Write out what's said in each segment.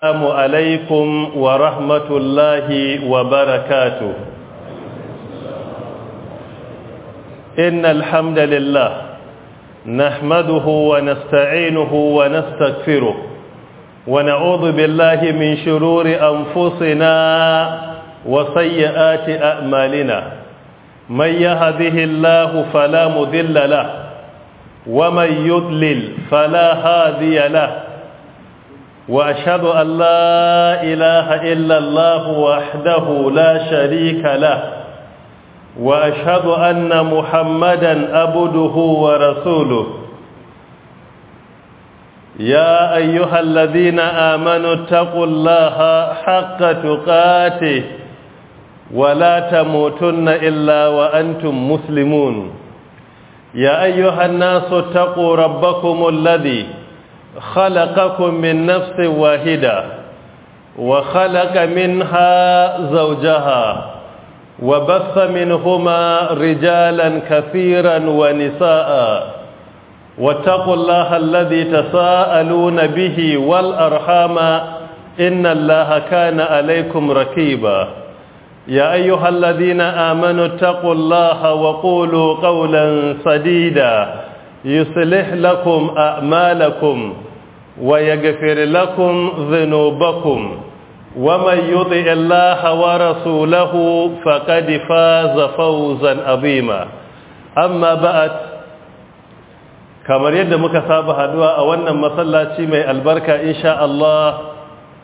السلام عليكم ورحمة الله وبركاته إن الحمد لله نحمده ونستعينه ونستغفره ونعوذ بالله من شرور أنفسنا وسيئات أعمالنا من يهده الله فلا مذل له ومن يضلل فلا هادي له وأشهد أن لا إله إلا الله وحده لا شريك له وأشهد أن محمدا أبده ورسوله يا أيها الذين آمنوا اتقوا الله حق تقاته ولا تموتن إلا وأنتم مسلمون يا أيها الناس اتقوا ربكم الذي خلقكم من نفس واحدة وخلق منها زوجها وبث منهما رجالا كثيرا ونساء واتقوا الله الذي تساءلون به والأرحام إن الله كان عليكم ركيبا يا أيها الذين آمنوا اتقوا الله وقولوا قولا سديدا يصلح لكم أعمالكم ويغفر لكم ذنوبكم ومن يطع الله ورسوله فقد فاز فوزا عظيما أما بعد kamar yadda muka saba haduwa a wannan masallaci mai albarka insha Allah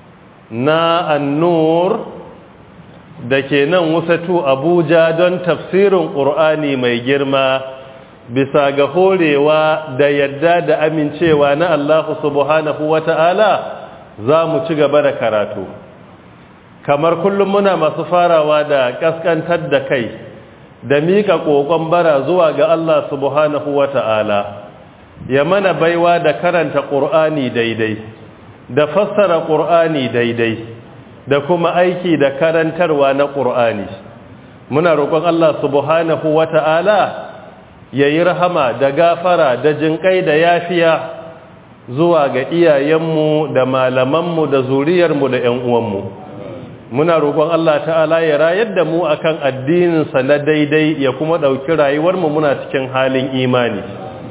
na annur da ke nan wasatu Abuja don tafsirin Ƙur'ani mai girma bisa ga horewa da yadda da amincewa na Allah subhanahu wata'ala za mu ci gaba da karatu kamar kullum muna masu farawa da kaskantar da kai da mika kokon bara zuwa ga Allah subhanahu wata'ala ya mana baiwa da karanta ƙur'ani daidai da fassara ƙur'ani daidai da kuma aiki da karantarwa na ƙur'ani muna roƙon Allah subhanahu wata'ala ya yi rahama da gafara da jinƙai da yafiya zuwa ga iyayenmu da malamanmu da zuriyarmu da ‘yan uwanmu muna roƙon Allah ta'ala ya rayar da mu akan addininsa na daidai ya kuma ɗauki rayuwarmu muna cikin halin imani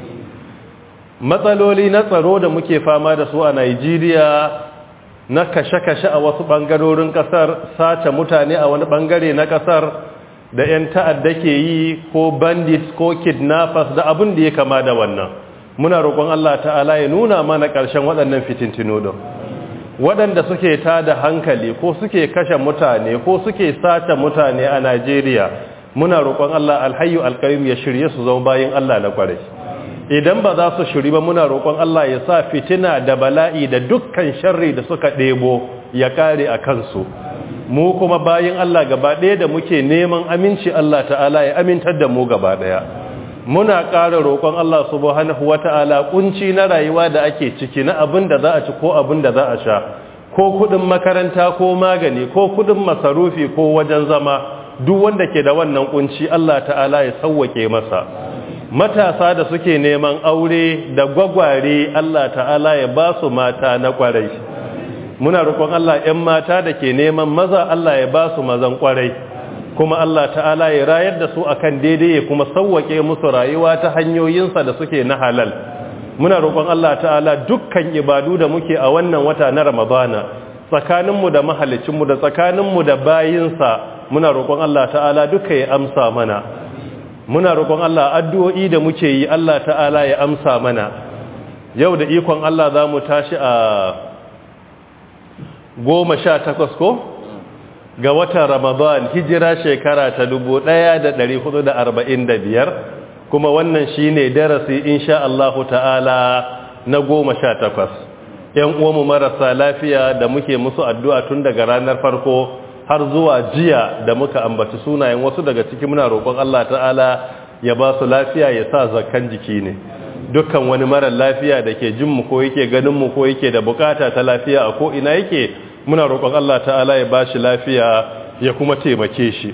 matsaloli na tsaro da muke fama da su a Najeriya na kashe-kashe a wasu ɓangarorin ƙasar sace mutane a wani ɓangare na ƙasar da 'yan ta'adda ke yi ko bandits ko kidnappers da abin da ya kama da wannan muna roƙon Allah ta'ala ya nuna mana ƙarshen waɗannan fitintino don waɗanda suke ta da hankali ko suke kashe mutane ko suke sace mutane a Najeriya muna roƙon Allah alhayu alƙayyum ya shirye su zama bayan Allah na ƙwarai idan ba za su shiri ba muna roƙon Allah ya sa fitina da bala'i da dukkan sharri da suka ɗebo ya kare a kansu mu kuma bayan Allah gaba ɗaya da muke neman aminci Allah ta'ala ya amintar da mu gaba ɗaya muna ƙara roƙon Allah subhanahu wata'ala kunci na rayuwa da ake ciki na abin da za a ci ko abin da za a sha ko kuɗin makaranta ko magani ko kuɗin masarufi ko wajen zama duk wanda ke da wannan kunci Allah ta'ala ya sauwake masa matasa da suke neman aure da gwagware Allah ta'ala ya ba su mata na kwarai muna roƙon Allah 'yan mata da ke neman maza Allah ya ba su mazan kwarai kuma Allah ta'ala ya rayar da su akan daidai ya kuma sauwake musu rayuwa ta hanyoyinsa da suke na halal muna roƙon Allah ta'ala dukkan ibadu da muke a wannan wata na Ramadana tsakaninmu da mahalicinmu da tsakaninmu da bayinsa muna roƙon Allah ta'ala duka ya amsa mana muna roƙon Allah addu'o'i da muke yi Allah ta'ala ya amsa mana yau da ikon Allah za mu tashi a goma sha takwas ko ga watan Ramadan hijira shekara ta dubu ɗaya da ɗari hudu da arba'in da biyar kuma wannan shi ne darasi insha Allahu ta'ala na goma sha takwas ‘yan uwanmu marasa lafiya da muke musu addu'a tun daga ranar farko har zuwa jiya da muka ambaci sunayen wasu daga ciki muna roƙon Allah ta'ala ya ba su lafiya ya sa zakan jiki ne dukkan wani mara lafiya da ke jinmu ko yake ganinmu ko yake da bukata ta lafiya a ko ina yake muna roƙon Allah ta'ala ya ba shi lafiya ya kuma taimake shi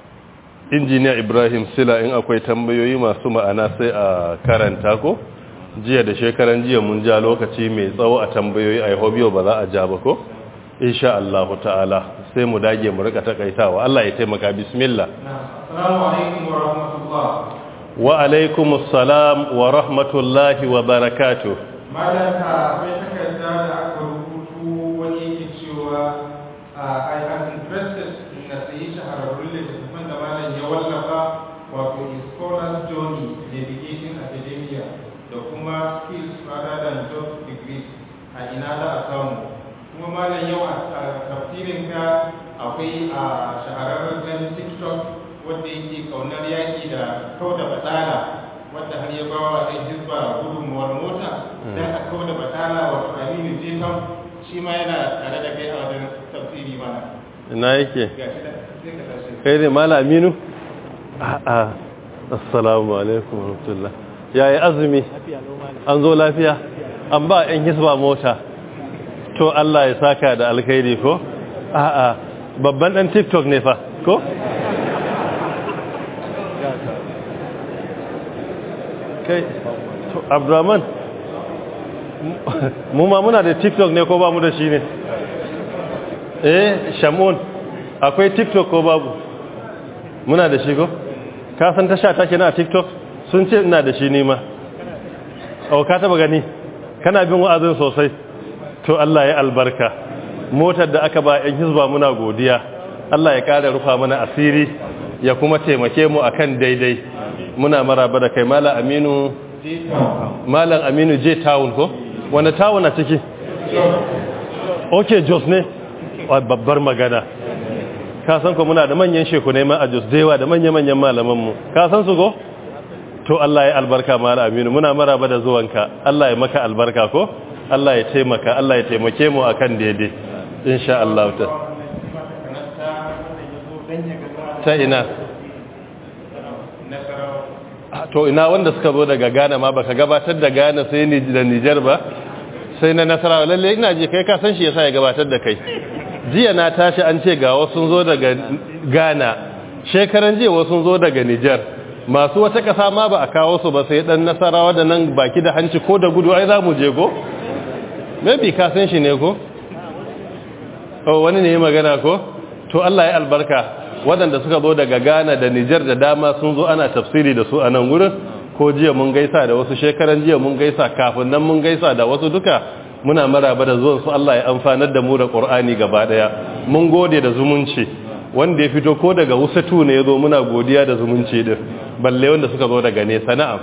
injiniya ibrahim sila in akwai tambayoyi masu ma'ana sai a karanta ko jiya da shekaran jiya mun ja lokaci mai tsawo a tambayoyi a yau ba za a ja ba ko insha Allah ta'ala sai mu dage mu rika takaitawa Allah ya taimaka bismillah assalamu alaikum wa rahmatullah wa alaikum assalam wa rahmatullahi wa barakatuh malaka akwai takarda da aka rubutu wani yake cewa I am interested in na sayi shahararrun littattafan da malam ya wallafa wato is scholars journey navigating academia da kuma skills rather than just degrees a ina da a samu kuma malam yau a tafsirin ka akwai a shahararren ɗan tiktok wanda yake kaunar yaƙi da kau da batsala wadda har ya bawa ɗan hizba gudunmuwar mota don a kau da batsala wato aminu jeton shi ma yana tare da kai a wajen tafsiri mana ina yake ga shi da sai ka tashi kai ne mala aminu a'a assalamu alaikum wa rahmatullah yayi azumi an zo lafiya an ba yan hisba mota to Allah ya saka da alkhairi ko a'a babban dan tiktok ne fa ko kai to abdurrahman mu ma muna da tiktok ne ko ba mu da shi ne eh shamun akwai tiktok ko babu muna da shi ko ka san tasha take na tiktok sun ce ina da shi ne ma au ka taba gani kana bin wa'azin sosai to Allah ya albarka motar da aka ba yan hizba muna godiya Allah ya kara rufa mana asiri ya kuma taimake mu akan daidai muna maraba da kai malam Aminu malam Aminu J town ko wanda town a ciki okay Jos ne babbar magana ka san ko muna da manyan sheku ne ma a Jos dewa da manya-manyan malaman mu ka san su ko to Allah ya albarka malam Aminu muna maraba da zuwanka Allah ya maka albarka ko Allah ya taimaka Allah ya taimake mu akan daidai insha Allah ta ta ina to ina wanda suka zo daga Ghana ma baka gabatar da Ghana sai ni da Niger ba sai na Nasarawa lalle ina je kai ka san shi yasa ya gabatar da kai jiya na tashi an ce ga wasu sun zo daga Ghana shekaran jiya wasu sun zo daga Niger masu wata kasa ma ba a kawo su ba sai dan Nasarawa da nan baki da hanci ko da gudu ai za mu je go maybe ka san shi ne ko oh wani ne magana ko to Allah ya albarka waɗanda suka zo daga Ghana da Niger da dama sun zo ana tafsiri da su a nan gurin ko jiya mun gaisa da wasu shekaran jiya mun gaisa kafin nan mun gaisa da wasu duka muna maraba da zuwan su Allah ya amfanar da mu da Qur'ani gaba daya mun gode da zumunci wanda ya fito ko daga Wusatu ne yazo muna godiya da zumunci din balle wanda suka zo daga nesa na'am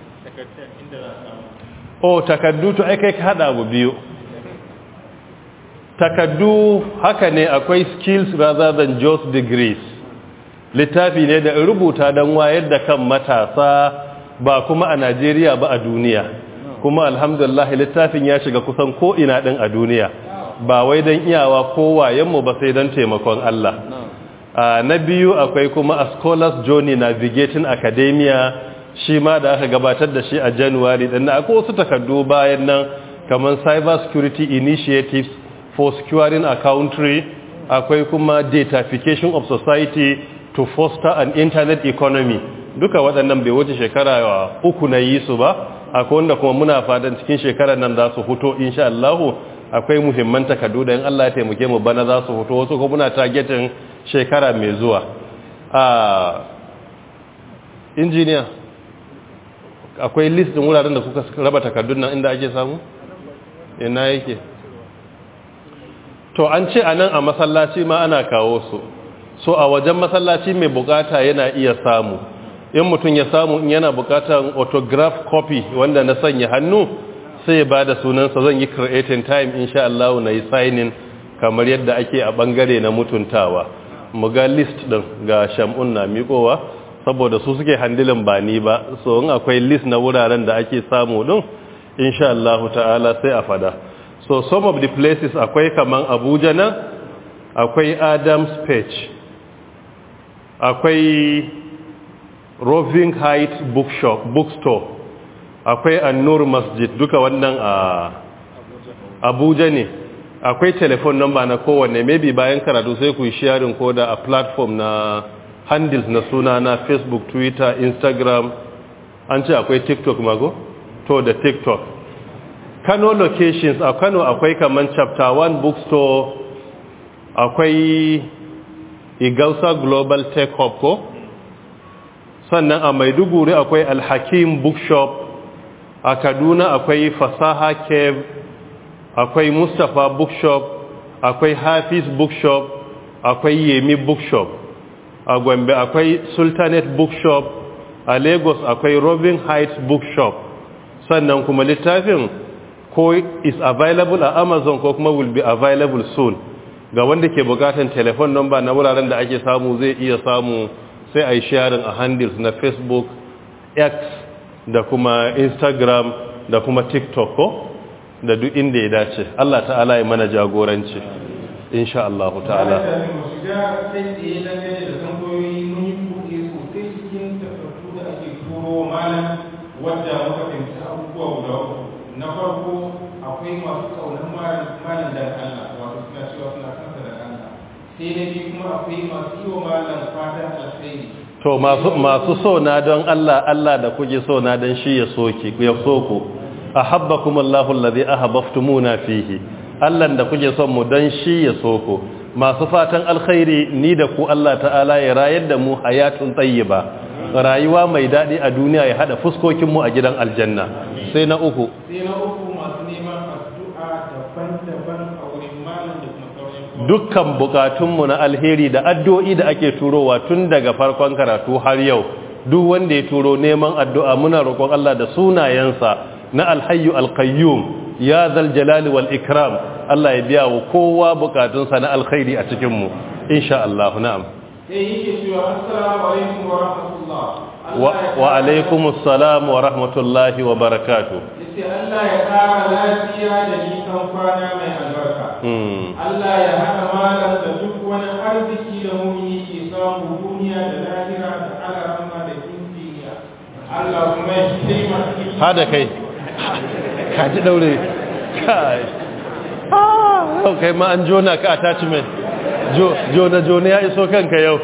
oh takaddu to ai kai ka hada abu biyu takaddu haka ne akwai skills rather than just degrees littafi ne da rubuta don wayar da kan matasa ba kuma a Najeriya ba a duniya kuma alhamdulillah littafin ya shiga kusan ko ina din a duniya ba wai don iyawa ko wayenmu ba sai don taimakon Allah na biyu akwai kuma a scholars journey navigating academia shi ma da aka gabatar da shi a january din akwai wasu takardu bayan nan kamar cyber security initiatives for securing a country akwai kuma datafication of society to foster an internet economy duka waɗannan bai wuce shekara uku na yi su ba akwai wanda kuma muna fatan cikin shekarar nan za su fito insha Allah akwai muhimman takardu da in Allah ya taimake mu bana za su fito wasu kuma muna targetin shekara mai zuwa a injiniya akwai list din wuraren da kuka raba takardun nan inda ake samu ina yake to an ce a nan a masallaci ma ana kawo su so a wajen masallaci mai bukata yana iya samu in mutum ya samu in yana bukatan autograph copy wanda na sanya hannu sai ba da sunansa zan yi creating time insha Allah na yi signing kamar yadda ake a bangare na mutuntawa mu ga list din ga shamun na miƙowa saboda su suke handilin ba ni ba so in akwai list na wuraren da ake samu din insha Allah ta'ala sai a fada so some of the places akwai kaman Abuja nan akwai Adams Page akwai Roving Height Bookshop Bookstore akwai An-Nur Masjid duka wannan a Abuja ne akwai telephone number na kowanne maybe bayan karatu sai ku yi sharing ko da a platform na handles na suna na Facebook Twitter Instagram an ce akwai TikTok mago to da tiktok kano locations a kano akwai kaman chapter 1 bookstore akwai igausa global tech hub ko sannan a maiduguri akwai alhakim bookshop a kaduna akwai fasaha cave akwai mustapha bookshop akwai hafiz bookshop akwai yemi bookshop a gombe akwai sultanate bookshop a lagos akwai robin heights bookshop sannan kuma littafin ko is available a amazon ko kuma will be available soon ga wanda ke bukatan telephone number na wuraren da ake samu zai iya samu sai a yi sharing a handles na facebook x da kuma instagram da kuma tiktok ko da duk inda ya dace Allah ta'ala ya mana jagoranci insha Allah ta'ala wadda muka fahimci abubuwa guda uku na farko akwai masu kaunar malam da Allah wato suna cewa suna kansa da Allah sai na biyu kuma akwai masu yi wa malam fatan alkhairi to masu masu so na don Allah Allah da kuke so na don shi ya soki ya soko ahabbakum Allahu allazi ahabbtumuna fihi Allah da kuke son mu don shi ya soko masu fatan alkhairi ni da ku Allah ta'ala ya rayar da mu hayatun tayyiba rayuwa mai daɗi a duniya ya haɗa fuskokinmu a gidan aljanna sai na uku sai na uku masu neman addu'a daban-daban a wurin malam da kuma sauran dukkan bukatunmu na alheri da addu'o'i da ake turowa tun daga farkon karatu har yau duk wanda ya turo neman addu'a muna roƙon Allah da sunayensa na alhayyu alqayyum ya zal jalali wal ikram Allah ya biya wa kowa bukatunsa na alkhairi a cikin mu insha Allah na'am sai yake cewa assalamu alaikum wa rahmatullah wa alaikum assalam wa rahmatullahi wa barakatuh yace Allah ya ƙara lafiya da nisan kwana mai albarka Allah ya haɗa malam da duk wani arziki da mumini ke samu duniya da lahira da alarama da injiniya Allah kuma ya taimaka hada kai ka ji daure kai ah kai ma an jona ka attachment jona jona ya iso kanka yau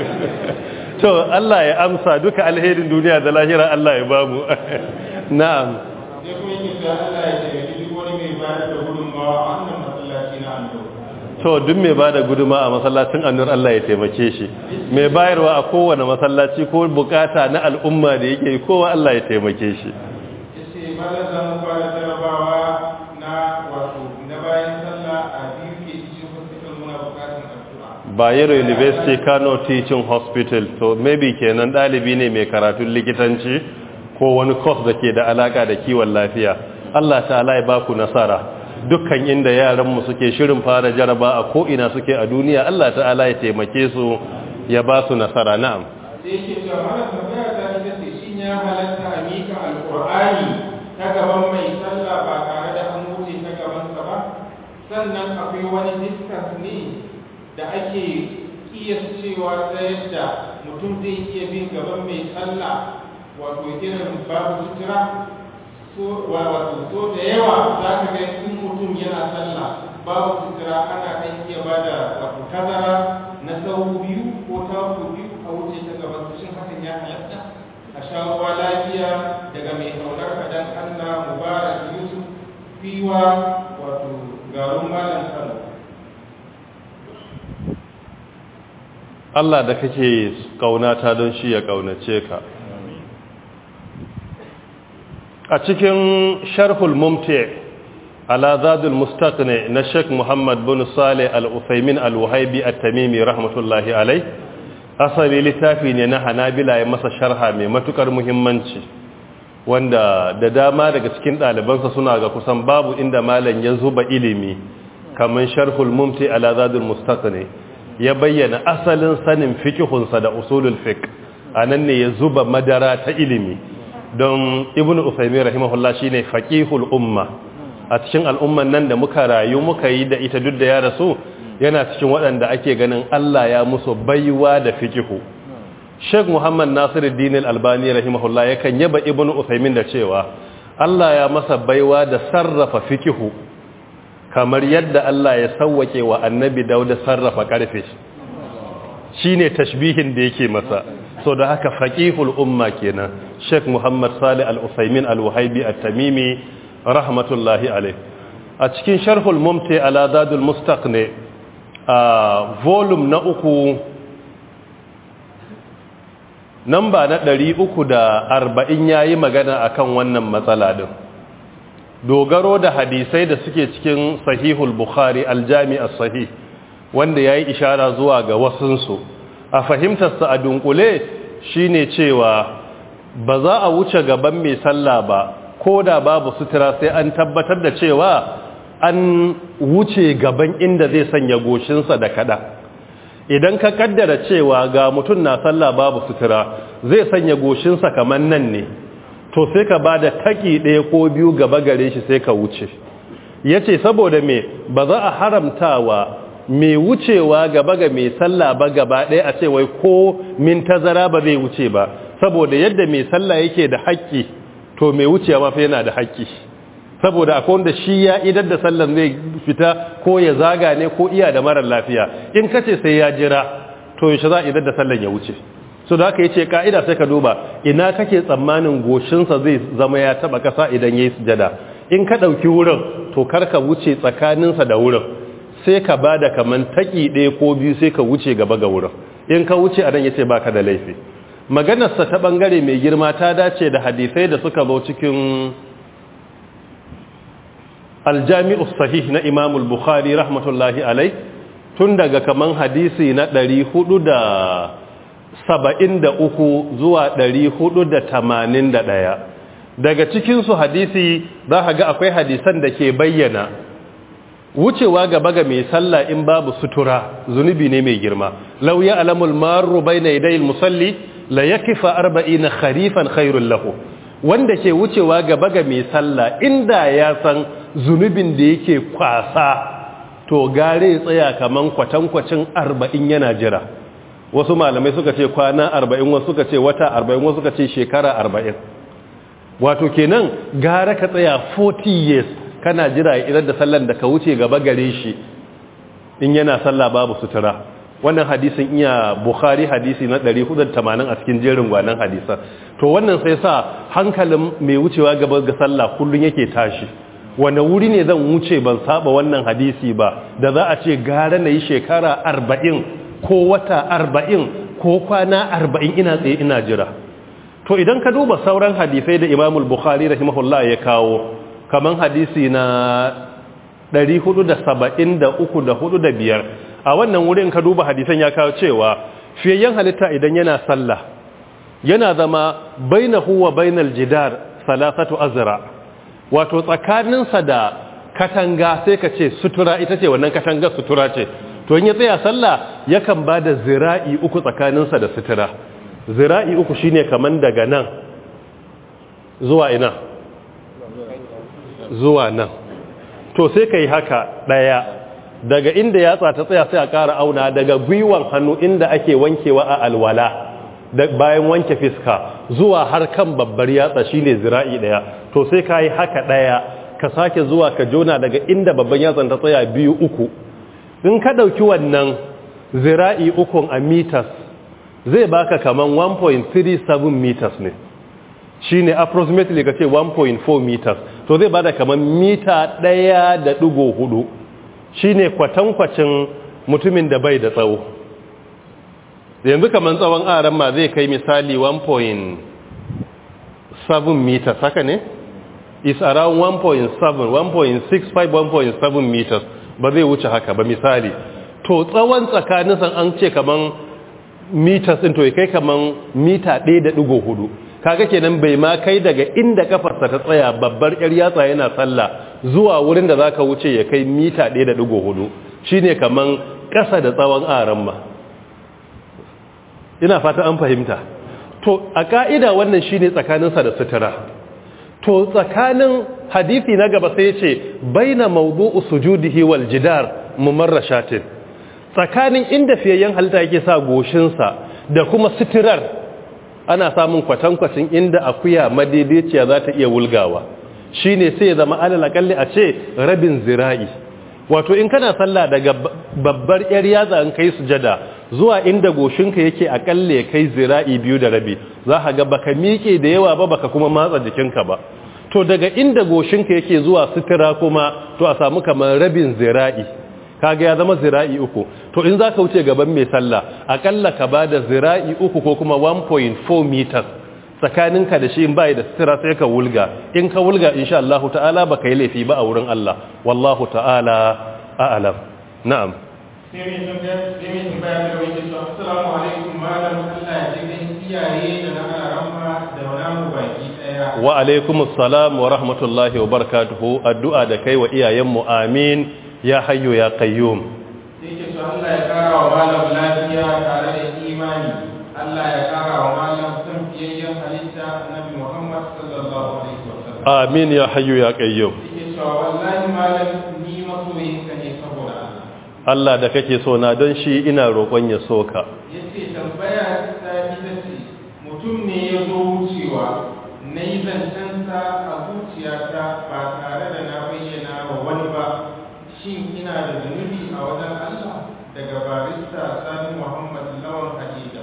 to Allah ya amsa duka alherin duniya da lahira Allah ya bamu na'am sai kuma yake cewa Allah ya taimaki duk wani mai bayar da gudunmawa a wannan masallaci na Ando to duk mai bada guduma a masallacin annur Allah ya taimake shi mai bayarwa a kowane masallaci ko bukata na al'umma da yake kowa Allah ya taimake shi yace malam za mu fara jarabawa na wato na bayan sallah a biyu ke cikin hospital muna bukatun addu'a Bayero University Kano Teaching Hospital to maybe kenan dalibi ne mai karatun likitanci ko wani course da ke da alaka da kiwon lafiya Allah ta'ala ya baku nasara dukkan inda yaranmu suke shirin fara jaraba a ko'ina suke a duniya Allah ta'ala ya taimake su ya ba su nasara na'am sai yake cewa malam tambaya ta ita ce shin ya halatta a mika alqur'ani ta gaban mai sallah ba tare da an wuce ta gabansa ba sannan akwai wani distance ne da ake cewa ta yadda mutum zai iya bin gaban mai sallah wato irin babu sutura so wato so da yawa za ka ga in mutum yana sallah babu sutura ana kan iya ba da wato tazara na sau biyu ko taku biyu a wuce ta gaban su shin hakan ya halatta a sha ruwa lafiya daga mai kaunar kadan Allah Mubarak Yusuf fiwa wato garin malam Kano Allah da kake kaunata don shi ya kaunace ka a cikin sharhul mumti ala zadul mustaqni na Sheikh Muhammad bin Saleh Al-Uthaymin Al-Wahibi At-Tamimi rahmatullahi alai asali littafi ne na Hanabila ya masa sharha mai matukar muhimmanci wanda da dama daga cikin ɗalibansa suna ga kusan babu inda malam ya zuba ilimi kamar sharhul mumti ala zadul mustaqni ya bayyana asalin sanin fikihunsa da usulul fiqh anan ne ya zuba madara ta ilimi don ibnu usaymin rahimahullah shine faqihul umma a cikin al'umman nan da muka rayu muka yi da ita duk da ya rasu yana cikin waɗanda ake ganin Allah ya musu baiwa da fikihu Sheikh Muhammad Nasiruddin Al-Albani rahimahullah yakan yaba ibnu usaymin da cewa Allah ya masa baiwa da sarrafa fikihu kamar yadda Allah ya sauwake wa annabi dauda sarrafa karfe shine tashbihin da yake masa so da haka faqihul umma kenan Sheikh Muhammad Salih Al-Utsaimin Al-Wahibi At-Tamimi rahmatullahi alayh a cikin sharhul mumti ala dadul mustaqni a volume na uku namba na 340 yayi magana akan wannan matsala din dogaro da hadisai da suke cikin sahihul bukhari aljami as-sahih wanda yayi ishara zuwa ga wasunsu a fahimtarsa a dunkule shine cewa ba za a wuce gaban mai sallah ba ko da babu sutura sai an tabbatar da cewa an wuce gaban inda zai sanya goshinsa da kada idan ka kaddara cewa ga mutum na sallah babu sutura zai sanya goshinsa kamar nan ne to sai ka ba da taki ɗaya ko biyu gaba gare shi sai ka wuce ya ce saboda me ba za a haramtawa mai wucewa gaba ga mai sallah ba gaba ɗaya a ce wai ko min tazara ba zai wuce ba saboda yadda mai sallah yake da haƙƙi to mai wucewa ma fa yana da haƙƙi saboda akwai wanda shi ya idar da sallan zai fita ko ya zaga ne ko iya da marar lafiya in kace sai ya jira to yaushe za a idar da sallan ya wuce so da haka yace ka'ida sai ka duba ina kake tsammanin goshinsa zai zama ya taba kasa idan yayi sujada in ka dauki wurin to kar ka wuce tsakaninsa da wurin sai ka bada kaman taki ɗaya ko biyu sai ka wuce gaba ga wurin in ka wuce a nan yace baka da laifi maganarsa ta bangare mai girma ta dace da hadisai da suka zo cikin aljami'u sahih na imamul bukhari rahmatullahi alai tun daga kaman hadisi na 473 zuwa 481 daga cikinsu hadisi za ka ga akwai hadisan da ke bayyana wucewa gaba ga mai sallah in babu sutura zunubi ne mai girma lau ya alamul maru bai na idayil musalli la ya kifa arba'ina kharifan khairun lahu wanda ke wucewa gaba ga mai sallah inda ya san zunubin da yake kwasa to gare tsaya kaman kwatankwacin arba'in yana jira wasu malamai suka ce kwana arba'in wasu suka ce wata arba'in wasu suka ce shekara arba'in wato kenan gara ka tsaya 40 years kana jira idan da sallan da ka wuce gaba gare shi in yana sallah babu sutura wannan hadisin iya bukhari hadisi na 480 a cikin jerin gwanan hadisa to wannan sai sa hankalin mai wucewa gaba ga sallah kullun yake tashi wani wuri ne zan wuce ban saba wannan hadisi ba da za a ce gara na yi shekara arba'in ko wata arba'in ko kwana arba'in ina tsaye ina jira to idan ka duba sauran hadisai da imamul bukhari rahimahullah ya kawo kaman hadisi na 473 da 4 da biyar a wannan wurin ka duba hadisan ya kawo cewa fiyayyen halitta idan yana sallah yana zama bainahu wa bainal jidar salasatu azra wato tsakaninsa da katanga sai ka ce sutura ita ce wannan katanga sutura ce to in ya tsaya sallah yakan ba da zira'i uku tsakaninsa da sutura zira'i uku shine kaman daga nan zuwa ina zuwa nan to sai ka yi haka ɗaya daga inda yatsa ta tsaya sai a ƙara auna daga gwiwan hannu inda ake wankewa a alwala bayan wanke fiska zuwa har kan babbar yatsa shine zira'i ɗaya to sai ka yi haka ɗaya ka sake zuwa ka jona daga inda babban yatsan ta tsaya biyu uku in ka ɗauki wannan zira'i ukun a meters zai baka kaman 1.37 meters ne shine approximately ka ce 1.4 meters to zai bada kaman mita ɗaya da ɗigo hudu shine kwatankwacin mutumin da bai da tsawo yanzu kaman tsawon aran ma zai kai misali 1.7 meters haka ne is around 1.7 1.65 1.7 meters ba zai wuce haka ba misali to tsawon tsakanin san an ce kaman meters din to ya kai kaman mita 1.4 kaga kenan bai ma kai daga inda kafarsa ta tsaya babbar yar yatsa yana sallah zuwa wurin da zaka wuce ya kai mita 1.4 shine kaman ƙasa da tsawon aran ma ina fata an fahimta to a ka'ida wannan shine tsakaninsa da sutura to tsakanin hadisi na gaba sai ce baina mawdu'u sujudihi wal jidar mumarrashatin tsakanin inda fiyayyen halitta yake sa goshinsa da kuma suturar ana samun kwatankwacin inda akuya madaidaiciya za ta iya wulgawa shine sai ya zama alal akalli a ce rabin zira'i wato in kana sallah daga babbar yar yatsa in kai sujada zuwa inda goshinka yake akalle kai zira'i biyu da rabi za ka ga baka miƙe da yawa ba baka kuma matsa jikinka ba to daga inda goshinka yake zuwa sutura kuma to a samu kamar rabin zira'i kaga ya zama zira'i uku to in zaka wuce gaban mai sallah akalla ka bada zira'i uku ko kuma 1.4 meters tsakaninka da shi in bai da sutura sai ka wulga in ka wulga insha Allah ta'ala baka yi laifi ba a wurin Allah wallahu ta'ala a'lam na'am sai mai tambaya sai mai tambaya da wani cewa assalamu alaikum malam Allah ya ji kan iyaye da na ramma da namu baki daya wa alaikumus salam wa rahmatullahi wa barakatuhu addu'a da kai wa iyayenmu amin ya hayyu ya qayyum sai ke so Allah ya kara wa malam lafiya tare da imani Allah ya kara wa malam san fiyayyen halitta annabi Muhammad sallallahu alaihi wasallam amin ya hayyu ya qayyum sai ke so wallahi malam ni masoyinka ne saboda Allah Allah da kake so na don shi ina roƙon ya soka yace tambaya ta ita ce mutum ne ya zo wucewa na yi zancensa a zuciyata ba tare da na bayyana wa wani ba shin ina da zunubi a wajen Allah daga barista Sani Muhammad Lawan Hadida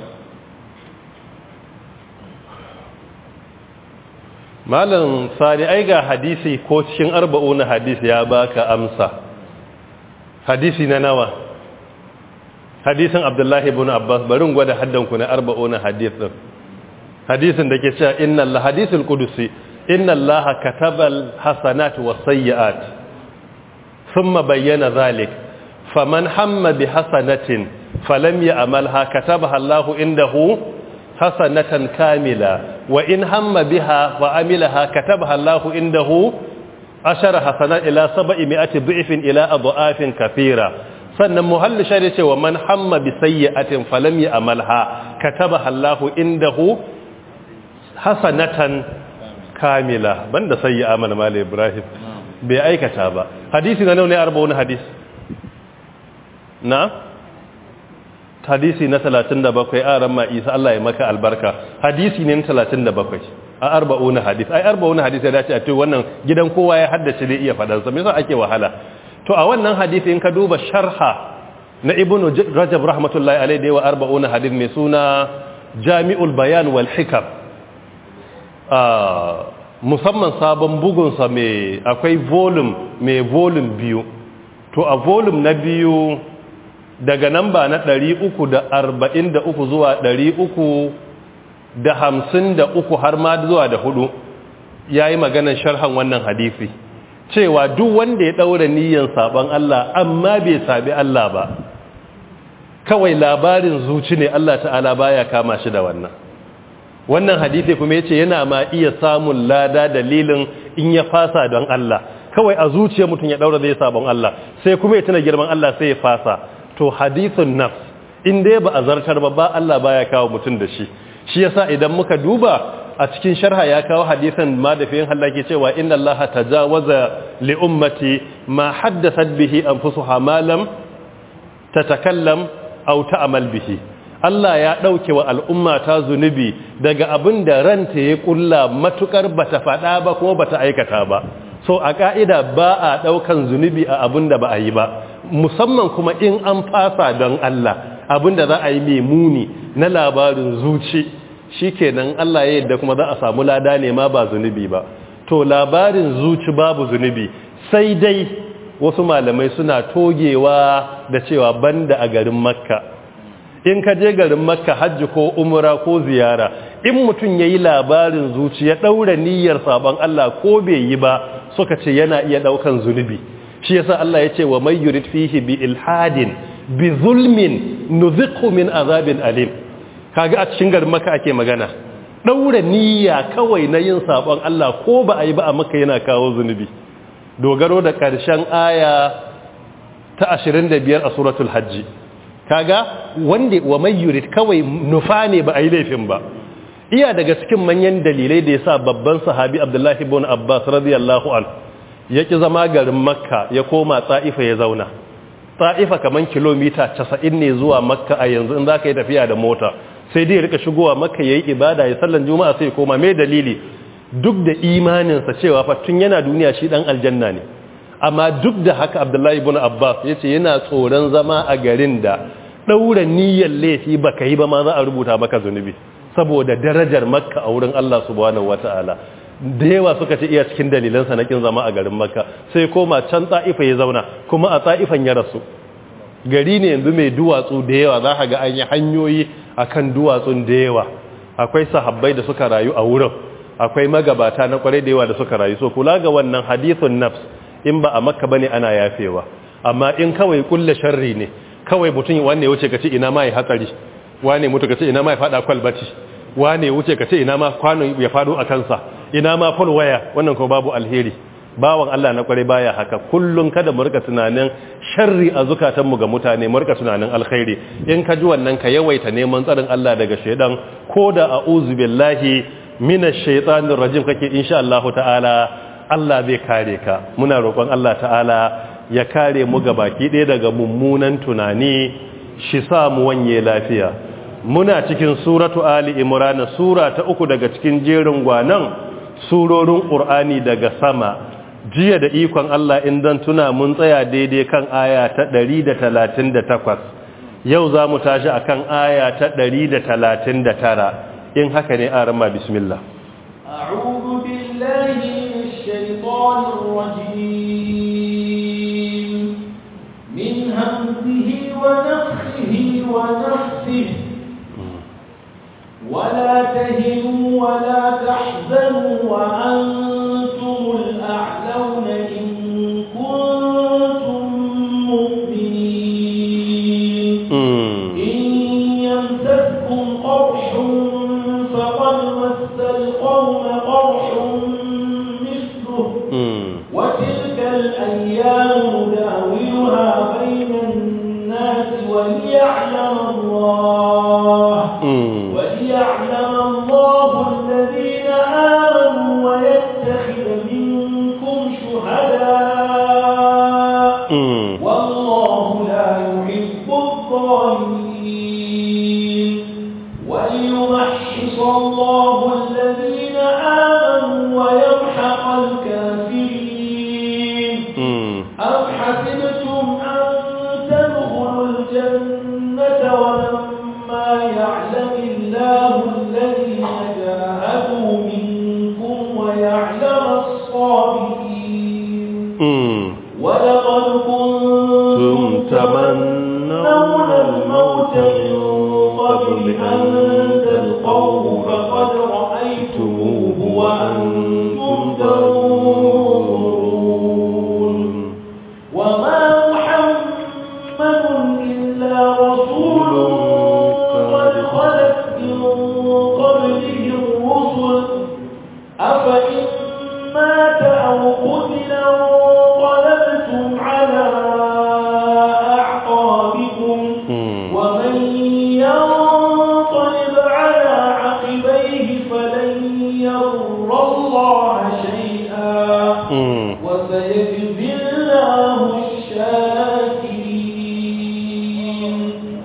malam sani ai ga hadisi ko cikin arba'una hadisi ya baka amsa hadisi na nawa hadisin abdullahi ibn abbas barin gwada haddanku na arba'una hadisin hadisin da ke cewa inna Allah hadisul qudusi inna Allah katabal hasanat was sayyi'at thumma bayyana zalik faman hamma bi hasanatin falam ya'malha katabaha Allah indahu hasanatan kamila wa in hamma biha fa amilaha katabaha Allah indahu ashara hasanat ila sab'i mi'ati dhi'fin ila adhafin kathira sannan muhalli shari ce wa man hamma bi sayyi'atin falam ya'malha katabaha Allah indahu hasanatan kamila banda sayyi'a mana mala ibrahim bai aikata ba hadisi na nawa ne 40 hadis na hadisi na 37 aran ma isa Allah ya maka albarka hadisi ne na 37 a 40 hadis ai 40 hadis ya dace a ce wannan gidan kowa ya haddace ne iya fadan sa me yasa ake wahala to a wannan hadisi in ka duba sharha na ibnu rajab rahmatullahi alaihi da wa 40 hadis mai suna jami'ul bayan wal hikam musamman sabon bugunsa mai akwai volume mai volume biyu to a volume na biyu daga namba na 343 zuwa 353 har ma zuwa da hudu ya yi maganar sharhan wannan hadisi cewa duk wanda ya ɗaura niyyar saban Allah amma bai sabi Allah ba kawai labarin zuci ne Allah ta'ala baya kama shi da wannan wannan hadisi kuma yace yana ma iya samun lada dalilin in ya fasa don Allah kawai a zuciyar mutum ya daura zai sabon Allah sai kuma ya tuna girman Allah sai ya fasa to hadithun nafs in dai ba a zartar ba ba Allah baya kawo mutum da shi shi yasa idan muka duba a cikin sharha ya kawo hadisin ma da fiyin Allah ke cewa inna Allah tajawaza li ummati ma haddathat bihi anfusuha ma lam tatakallam aw ta'mal bihi Allah ya ɗauke wa al'umma ta zunubi daga abin da ranta ya ƙulla matukar ba ta faɗa ba kuma ba ta aikata ba so a ƙa'ida ba a ɗaukan zunubi a abin da ba a yi ba musamman kuma in an fasa don Allah abin da za a yi mai muni na labarin zuci shi kenan Allah ya yadda kuma za a samu lada ne ma ba zunubi ba to labarin zuci babu zunubi sai dai wasu malamai suna togewa da cewa banda a garin makka in ka je garin makka hajji ko umra ko ziyara in mutum ya yi labarin zuci ya ɗaura niyyar sabon Allah ko bai yi ba suka ce yana iya ɗaukan zunubi shi yasa Allah ya ce wa mai yurid fihi bi ilhadin bi zulmin nuziqhu min azabin alim kaga a cikin garin makka ake magana ɗaura niyya kawai na yin sabon Allah ko ba a yi ba a makka yana kawo zunubi dogaro da ƙarshen aya ta 25 a suratul hajji kaga wanda wa mai yurid kawai nufa ne ba a yi laifin ba iya daga cikin manyan dalilai da ya sa babban sahabi abdullahi ibn abbas radiyallahu an ya ki zama garin makka ya koma tsa'ifa ya zauna tsa'ifa kaman kilomita 90 ne zuwa makka a yanzu in za ka yi tafiya da mota sai dai rika shigowa makka ya yi ibada ya sallan juma'a sai koma mai dalili duk da imaninsa cewa fa tun yana duniya shi dan aljanna ne amma duk da haka abdullahi ibn abbas ya ce yana tsoron zama a garin da daura niyyar laifi baka yi ba ma za a rubuta maka zunubi saboda darajar makka a wurin Allah subhanahu wataala da yawa suka ce iya cikin dalilansa na kin zama a garin makka sai koma can ta'ifa ya zauna kuma a ta'ifan ya rasu gari ne yanzu mai duwatsu da yawa za ka ga an yi hanyoyi akan duwatsun da yawa akwai sahabbai da suka rayu a wurin akwai magabata na kwarai da yawa da suka rayu so kula ga wannan hadithun nafs in ba a makka bane ana yafewa amma in kawai kulle sharri ne kawai mutum wanne wuce ka ce ina ma ya hatsari wane mutu ka ce ina ma ya fada kwalbati wane wuce ka ce ina ma kwano ya fado a kansa ina ma fol waya wannan kuma babu alheri bawan Allah na kware baya haka kullun kada mu rika tunanin sharri a zukatanmu ga mutane mu rika tunanin alkhairi in ka ji wannan ka yawaita neman tsarin Allah daga shedan ko da a'udhu billahi minash shaitanir rajim kake insha Allah ta'ala Allah zai kare ka muna roƙon Allah ta'ala ya kare mu ga baki ɗaya daga mummunan tunani shi sa mu wanye lafiya muna cikin suratu ali imran sura ta uku daga cikin jerin gwanan surorin qur'ani daga sama jiya da ikon Allah in dan tuna mun tsaya daidai kan aya ta 138 yau za mu tashi akan aya ta 139 in haka ne a rama bismillah أعوذ بالله من الشيطان الرجيم من همزه ونفخه ونفسه ولا تهنوا ولا تحزنوا وأنتم الأعلون إن كنتم مؤمنين إن يمسسكم قرح فقد مس القوم قرح مثله وتلك الأيام نداولها بين الناس وليعلم الله وليعلم الله الذين آمنوا ويتخذ منكم شهداء والله لا يحب الظالمين وليمحص الله الذين آمنوا ويمحق الكافرين أم حسبتم أن تدخلوا الجنة ولما يعلم الله الذين جاهدوا منكم ويعلم الصابرين ولقد كنتم تمنون الموت من قبل أن تلقوه فقد رأيتموه وأنتم تنظرون وما محمد إلا رسول قد خلت من قبله الرسل أفإن مات أو قتل انقلبتم على أعقابكم ومن ينقلب على عقبيه فلن يضر الله شيئا وسيجزي الله الشاكرين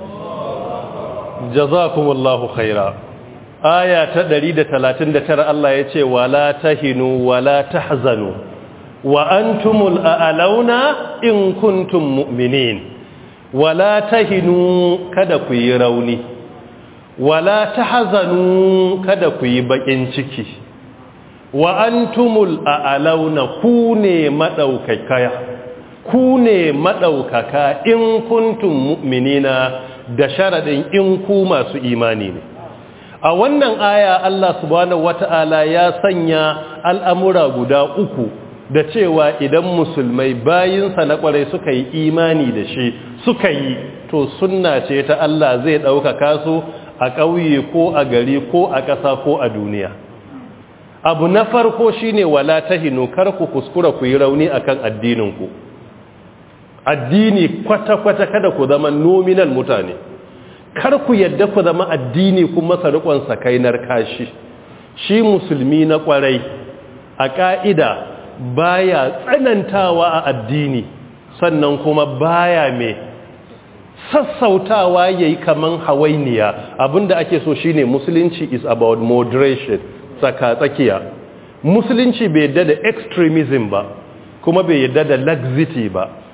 jazakumullahu khaira aya ta 139 Allah ya ce wala tahinu wala tahzanu wa antumul a'launa in kuntum mu'minin wala tahinu kada ku yi rauni wala tahzanu kada ku yi bakin ciki wa antumul a'launa ku ne madaukakaya ku ne madaukaka in kuntum mu'minina da sharadin in ku masu imani ne a wannan aya Allah subhanahu wata'ala ya sanya al'amura guda uku da cewa idan musulmai bayinsa na kwarai suka yi imani da shi suka yi to sunna ce ta Allah zai ɗaukaka su a ƙauye ko a gari ko a ƙasa ko a duniya abu na farko shine wala tahinu kar ku kuskura ku yi rauni akan addininku addini kwata-kwata kada ku zama nominal mutane kar ku yadda ku zama addini kuma sarikon sakainar kashi shi musulmi na kwarai a ƙa'ida baya tsanantawa a addini sannan kuma baya mai sassautawa ya yi kaman hawainiya abinda ake so shine musulunci is about moderation tsaka-tsakiya musulunci bai yadda da extremism ba kuma bai yadda da laxity ba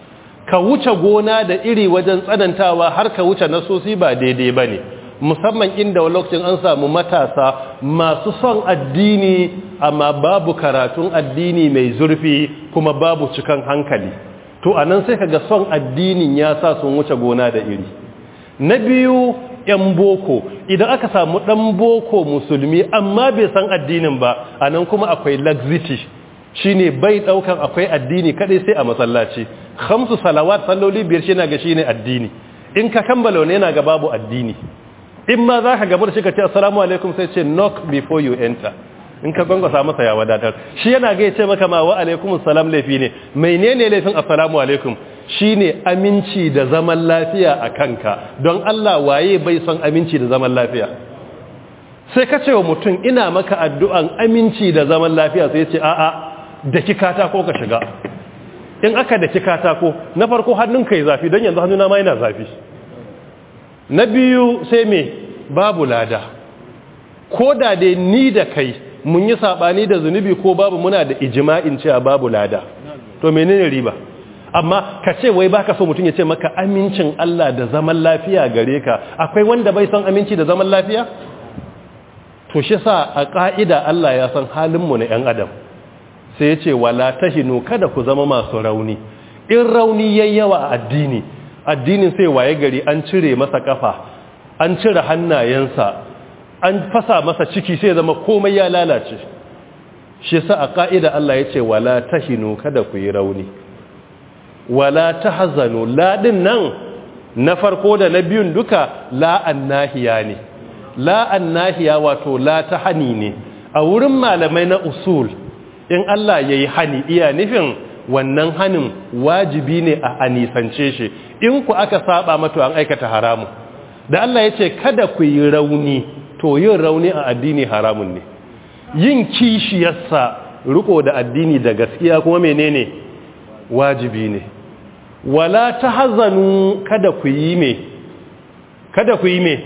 ka wuce gona da iri wajen tsanantawa har ka wuce nasosi ba daidai ba ne musamman inda lokacin an samu matasa masu son addini amma babu karatun addini mai zurfi kuma babu cikan hankali to anan sai kaga son addinin ya sa sun wuce gona da iri na biyu yan boko idan aka samu dan boko musulmi amma bai san addinin ba anan kuma akwai laxity shine bai daukan akwai addini kadai sai a masallaci khamsu salawat salloli biyar shi na ga shine addini in ka kammala ne yana ga babu addini in ma za ka gaba da shi ka ce assalamu alaikum sai ce knock before you enter in ka gwangwasa masa ya wadatar shi yana ga ce maka ma wa alaikum salam laifi ne menene laifin assalamu alaikum shine aminci da zaman lafiya a kanka don Allah waye bai son aminci da zaman lafiya sai ka ce wa mutum ina maka addu'an aminci da zaman lafiya sai ce a'a da kikata ko ka shiga in aka da katako na farko hannunka yi zafi don yanzu hannuna ma yana zafi na biyu sai me babu lada ko da dai ni da kai mun yi sabani da zunubi ko babu muna da ijima'in cewa babu lada to menene riba amma ka ce wai baka so mutum ya ce maka amincin Allah da zaman lafiya gare ka akwai wanda bai son aminci da zaman lafiya to shi sa a ka'ida Allah ya san halin mu na 'yan adam sai ya ce wala tahinu kada ku zama masu rauni in rauni yayi yawa a addini addinin sai waye gari an cire masa kafa an cire hannayensa an fasa masa ciki sai zama komai ya lalace shi sa a ka'ida Allah ya ce wala tahinu kada ku yi rauni wala tahzanu la din nan na farko da na biyun duka la annahiya ne la annahiya wato la tahani ne a wurin malamai na usul in Allah ya yi hani iya nufin wannan hanin wajibi ne a anisance shi in ku aka saba mato an aikata haramu da Allah ya ce kada ku yi rauni to yin rauni a addini haramun ne yin kishiyarsa riko da addini da gaskiya kuma menene wajibi ne wala tahzanu kada ku yi me kada ku yi me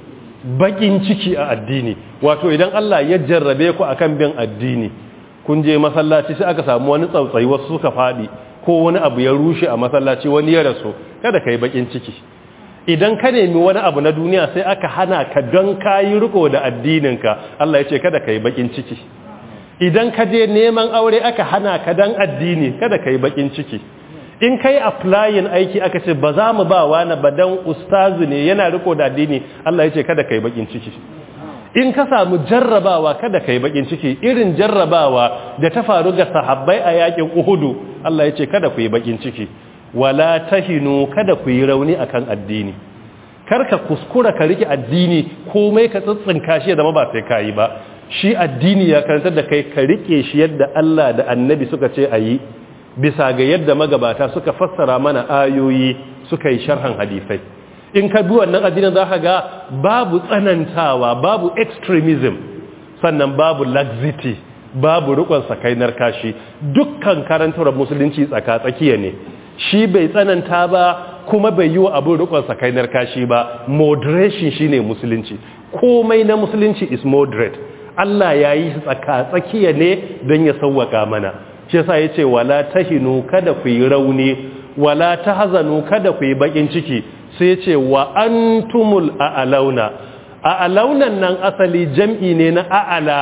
bakin ciki a addini wato idan Allah ya jarrabe ku akan bin addini kun je masallaci sai aka samu wani tsautsayi wasu suka faɗi ko wani abu ya rushe a masallaci wani ya rasu kada ka yi bakin ciki idan ka nemi wani abu na duniya sai aka hana ka don ka yi riko da addininka Allah ya ce kada ka yi bakin ciki idan ka je neman aure aka hana ka don addini kada ka yi bakin ciki in ka yi applying aiki aka ce ba za mu ba wani ba don ustazu ne yana riko da addini Allah ya ce kada ka yi bakin ciki in ka samu jarrabawa kada ka yi bakin ciki irin jarrabawa da ta faru ga sahabbai a yakin uhudu Allah ya ce kada ku yi bakin ciki wala tahinu kada ku yi rauni akan addini kar ka kuskura ka rike addini komai ka tsitsinka shi zama ba sai ka yi ba shi addini ya karantar da kai ka rike shi yadda Allah da annabi suka ce a yi bisa ga yadda magabata suka fassara mana ayoyi suka yi sharhan hadisai in ka bi wannan addinin za ka ga babu tsanantawa babu extremism sannan babu laxity babu rikon sakainar kashi dukkan karantar musulunci tsaka-tsakiya ne shi bai tsananta ba kuma bai yi wa abin rikon sakainar kashi ba moderation shine musulunci komai na musulunci is moderate Allah ya yi tsaka-tsakiya ne don ya sauwaka mana shi yasa ya ce wala tahinu kada ku yi rauni wala tahzanu kada ku yi bakin ciki sai ce wa antumul a'launa a'launan nan asali jam'i ne na a'ala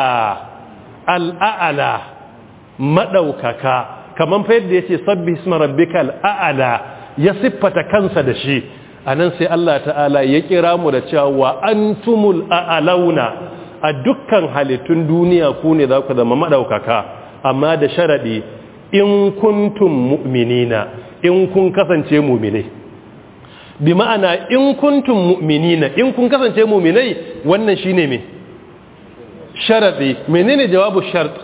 al'a'ala madaukaka kaman fa yadda yace sabbi isma rabbikal a'la ya siffata kansa da shi anan sai Allah ta'ala ya kira mu da cewa wa antumul a'launa a dukkan halittun duniya ku ne za ku zama madaukaka amma da sharadi in kuntum mu'minina in kun kasance mu'minai bi ma'ana in kuntum mu'minina in kun kasance mu'minai wannan shine me sharadi menene jawabu shart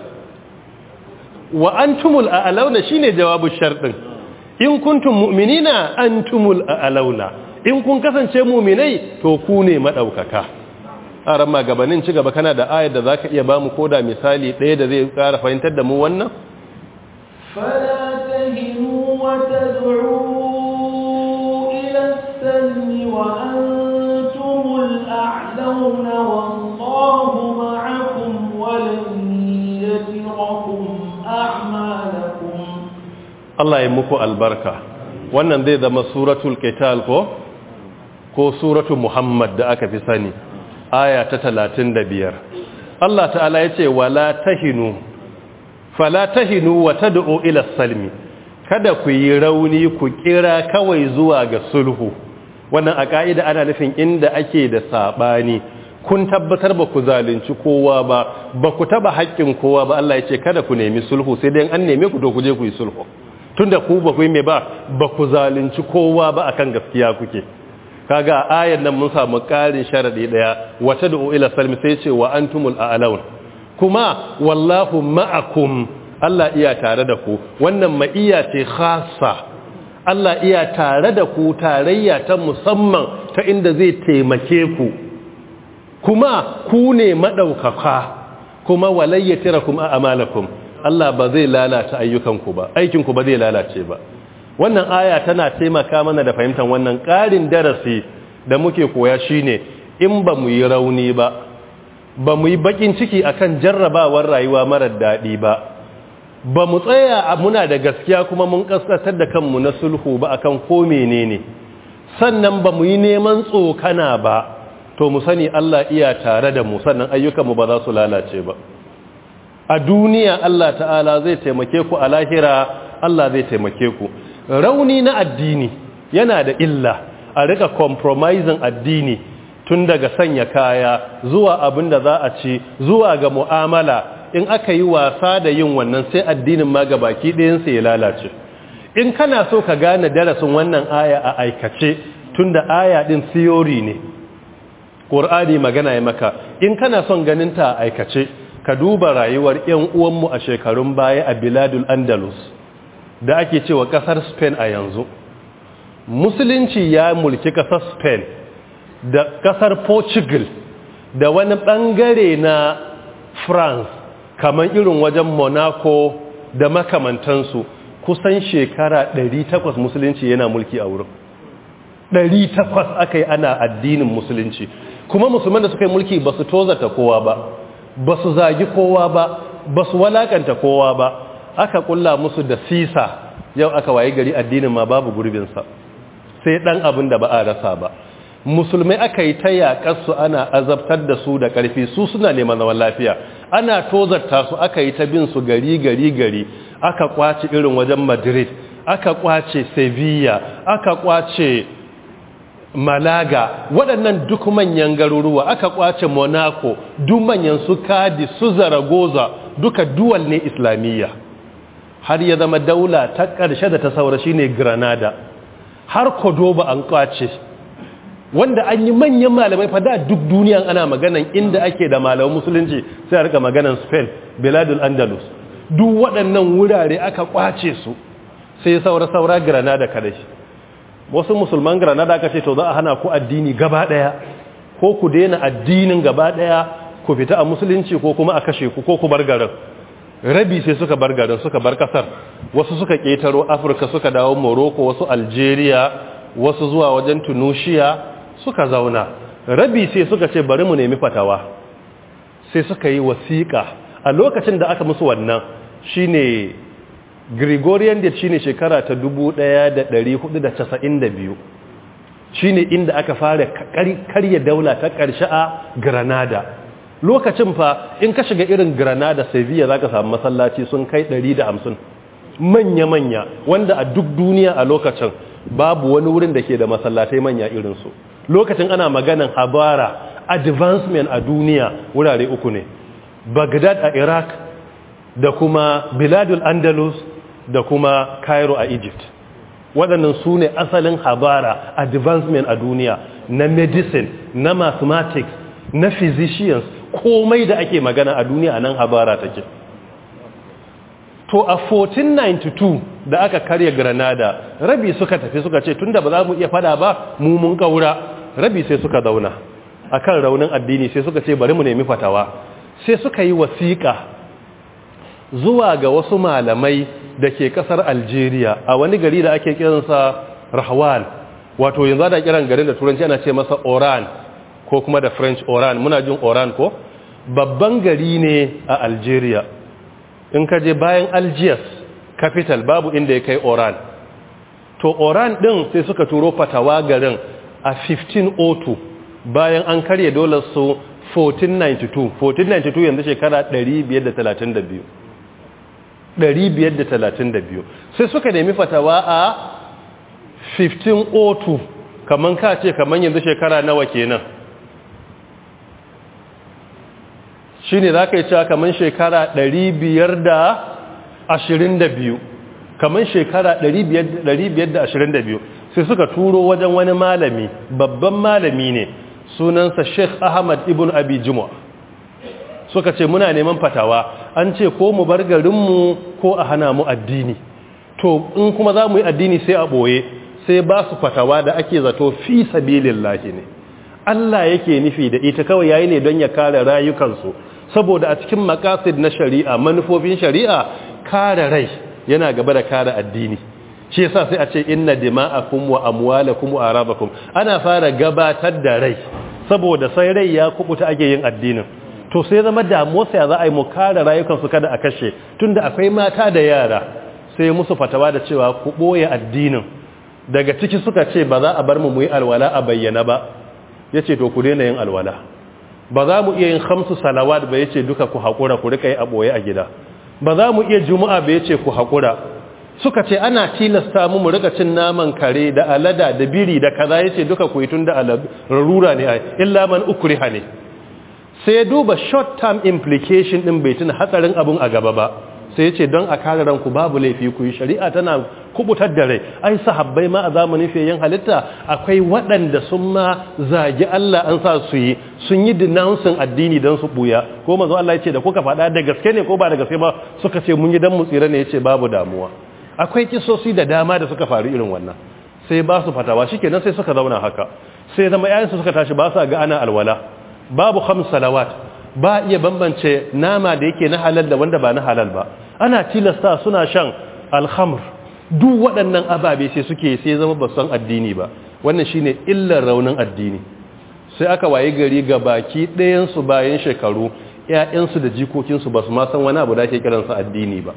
wa antumul a'launa shine jawabu shart din in kuntum mu'minina antumul a'launa in kun kasance mu'minai to ku ne madaukaka aran ma gabanin ci gaba kana da ayar da zaka iya bamu koda misali ɗaya da zai ƙara fahimtar da mu wannan فلا تهنوا وتدعوا إلى السلم وأنتم الأعلون والله معكم ولن يتركم أعمالكم Allah ya muku albarka wannan zai zama suratul qital ko ko suratul muhammad da aka fi sani aya ta 35 Allah ta'ala yace wala tahinu fala tahinu wa tad'u ila salmi kada ku yi rauni ku kira kawai zuwa ga sulhu wannan a ka'ida ana nufin inda ake da sabani kun tabbatar ba ku zalunci kowa ba ba ku taba haƙƙin kowa ba Allah ya ce kada ku nemi sulhu sai dai an neme ku to ku je ku yi sulhu tunda ku ba ku yi me ba ba ku zalunci kowa ba akan gaskiya kuke kaga ayar nan mun samu ƙarin sharadi daya wata da ila salmi sai ce wa antumul a'laun kuma wallahu ma'akum Allah iya tare da ku wannan ma'iya ce khassa Allah iya tare da ku tarayya ta musamman ta inda zai taimake ku kuma ku ne maɗaukaka kuma walayyatira kuma a amalakum Allah ba zai lalata ayyukanku ba aikinku ba zai lalace ba wannan aya tana taimaka mana da fahimtar wannan ƙarin darasi da muke koya shine in ba mu yi rauni ba ba mu yi bakin ciki akan jarrabawar rayuwa marar daɗi ba ba mu tsaya a muna da gaskiya kuma mun kaskatar da kanmu na sulhu ba akan ko menene sannan ba mu yi neman tsokana ba to mu sani Allah iya tare da mu sannan ayyukanmu ba za su lalace ba a duniya Allah ta'ala zai taimake ku a lahira Allah zai taimake ku rauni na addini yana da illa a rika compromising addini tun daga sanya kaya zuwa abin da za a ci zuwa ga mu'amala in aka yi wasa da yin wannan sai addinin ma ga baki ɗayansa ya lalace in kana so ka gane darasin wannan aya a aikace tun da aya ɗin theory ne ƙur'ani magana ya maka in kana son ganin ta a aikace ka duba rayuwar 'yan uwanmu a shekarun baya a biladul andalus da ake cewa ƙasar spain a yanzu musulunci ya mulki ƙasar spain da ƙasar portugal da wani ɓangare na france kamar irin wajen monaco da makamantansu kusan shekara 800 musulunci yana mulki a wurin 800 aka yi ana addinin musulunci kuma musulman da suka yi mulki ba su tozata kowa ba ba su zagi kowa ba ba su walakanta kowa ba aka kulla musu da sisa yau aka waye gari addinin ma babu gurbinsa sai dan abin da ba a rasa ba musulmai aka yi ta yaƙarsu ana azabtar da su da ƙarfi su suna neman zaman lafiya ana tozarta su aka yi ta bin su gari gari gari aka kwace irin wajen madrid aka kwace sevilla aka kwace malaga waɗannan duk manyan garuruwa aka kwace monaco duk manyan su kadi su zaragoza duka duwal ne islamiyya har ya zama daula ta ƙarshe da ta saura shine granada har kodoba an kwace wanda an yi manyan malamai fa da duk duniya ana maganan inda ake da malaman musulunci sai a rika maganan spain biladul andalus duk waɗannan wurare aka kwace su sai saura-saura granada kadai wasu musulman granada aka ce to za a hana ku addini gaba ɗaya ko ku daina addinin gaba ɗaya ku fita a musulunci ko kuma a kashe ku ko ku bar garin rabi sai suka bar garin suka bar kasar wasu suka ƙetaro afirka suka dawo morocco wasu algeria wasu zuwa wajen tunisia suka zauna rabi sai suka ce bari mu nemi fatawa sai suka yi wasiƙa a lokacin da aka musu wannan shine gregorian date shine shekara ta 1492 shine inda aka fara karya daula ta ƙarshe a granada lokacin fa in ka shiga irin granada sevilla za ka samu masallaci sun kai 150 manya-manya wanda a duk duniya a lokacin babu wani wurin da ke da masallatai manya irinsu lokacin ana maganan habara advancement a duniya wurare uku ne baghdad a iraq da kuma biladul andalus da kuma cairo a egypt waɗannan su ne asalin habara advancement a duniya na medicine na mathematics na physicians komai da ake magana a duniya nan habara take to a 1492 da aka karya granada rabi suka tafi suka ce tunda ba za mu iya fada ba mu mun kaura rabi sai suka zauna akan raunin addini sai suka ce bari mu nemi fatawa sai suka yi wasiƙa zuwa ga wasu malamai da ke kasar algeria a wani gari da ake kiransa rahwan wato yanzu da kiran garin da turanci ana ce masa oran ko kuma da french oran muna jin oran ko babban gari ne a algeria in ka je bayan algiers capital babu inda ya kai oran to oran din sai suka turo fatawa garin a 1502 bayan an karye dolar su 1492 1492 yanzu shekara 532 532 sai suka nemi fatawa a 1502 kaman ka ce kaman yanzu shekara nawa kenan shi ne za ka yi cewa kaman shekara 522 kaman shekara 522 sai suka turo wajen wani malami babban malami ne sunansa sheikh ahmad ibn abi jumu'a suka ce muna neman fatawa an ce ko mu bar garinmu ko a hana mu addini to in kuma za mu yi addini sai a ɓoye sai ba su fatawa da ake zato fi sabilillahi ne Allah yake nufi da ita kawai yayi ne don ya kare rayukansu saboda a cikin makasid na shari'a manufofin shari'a kare rai yana gaba da kare addini shi yasa sai a ce inna dima'akum wa amwalakum wa arabakum ana fara gabatar da rai saboda sai rai ya kubuta ake yin addinin to sai zama damuwa sai za a yi mu kare rayukansu kada a kashe tunda akwai mata da yara sai musu fatawa da cewa ku boye addinin daga ciki suka ce ba za a bar mu mu yi alwala a bayyana ba yace to ku daina yin alwala ba za mu iya yin khamsu salawat ba yace duka ku hakura ku rika yi a boye a gida ba za mu iya juma'a ba yace ku hakura suka ce ana tilasta mu mu rika cin naman kare da alada da biri da kaza yace duka ku yi tunda rarura ne ai illa man ukriha ne sai duba short term implication din bai tuna hatsarin abun a gaba ba sai yace don a kare ranku babu laifi ku yi shari'a tana kubutar da rai ai sahabbai ma a zamanin fiyayen halitta akwai waɗanda sun ma zagi Allah an sa su yi sun yi denouncing addini don su buya ko manzo Allah yace da kuka faɗa da gaske ne ko ba da gaske ba suka ce mun yi dan mu tsira ne yace babu damuwa akwai kisosi da dama da suka faru irin wannan sai ba su fatawa shikenan sai suka zauna haka sai zama yayin su suka tashi ba sa ga ana alwala babu khams salawat ba iya bambance nama da yake na halal da wanda ba na halal ba ana tilasta suna shan alhamr duk waɗannan ababe sai suke sai zama ba san addini ba wannan shine illar raunin addini sai aka waye gari ga baki ɗayansu bayan shekaru ‘ya'yansu da jikokinsu ba su ma san wani abu da ake kiransa addini ba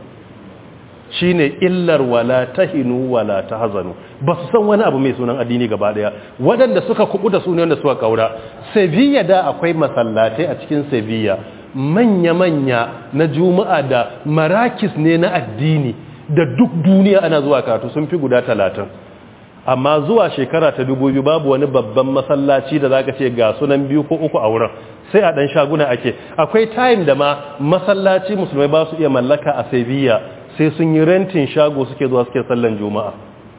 shine illar wala tahinu wala tahzanu ba su san wani abu mai sunan addini gaba daya waɗanda suka kubu da sunan da suka kaura sevilla da akwai masallatai a cikin sevilla manya-manya na juma'a da marakis ne na addini da duk duniya ana zuwa karatu sun fi guda talatin amma zuwa shekara ta dubu biyu babu wani babban masallaci da zaka ce ga sunan biyu ko uku a wurin sai a dan shaguna ake akwai time da ma masallaci musulmai ba su iya mallaka a sevilla sai sun yi rentin shago suke zuwa suke sallan juma'a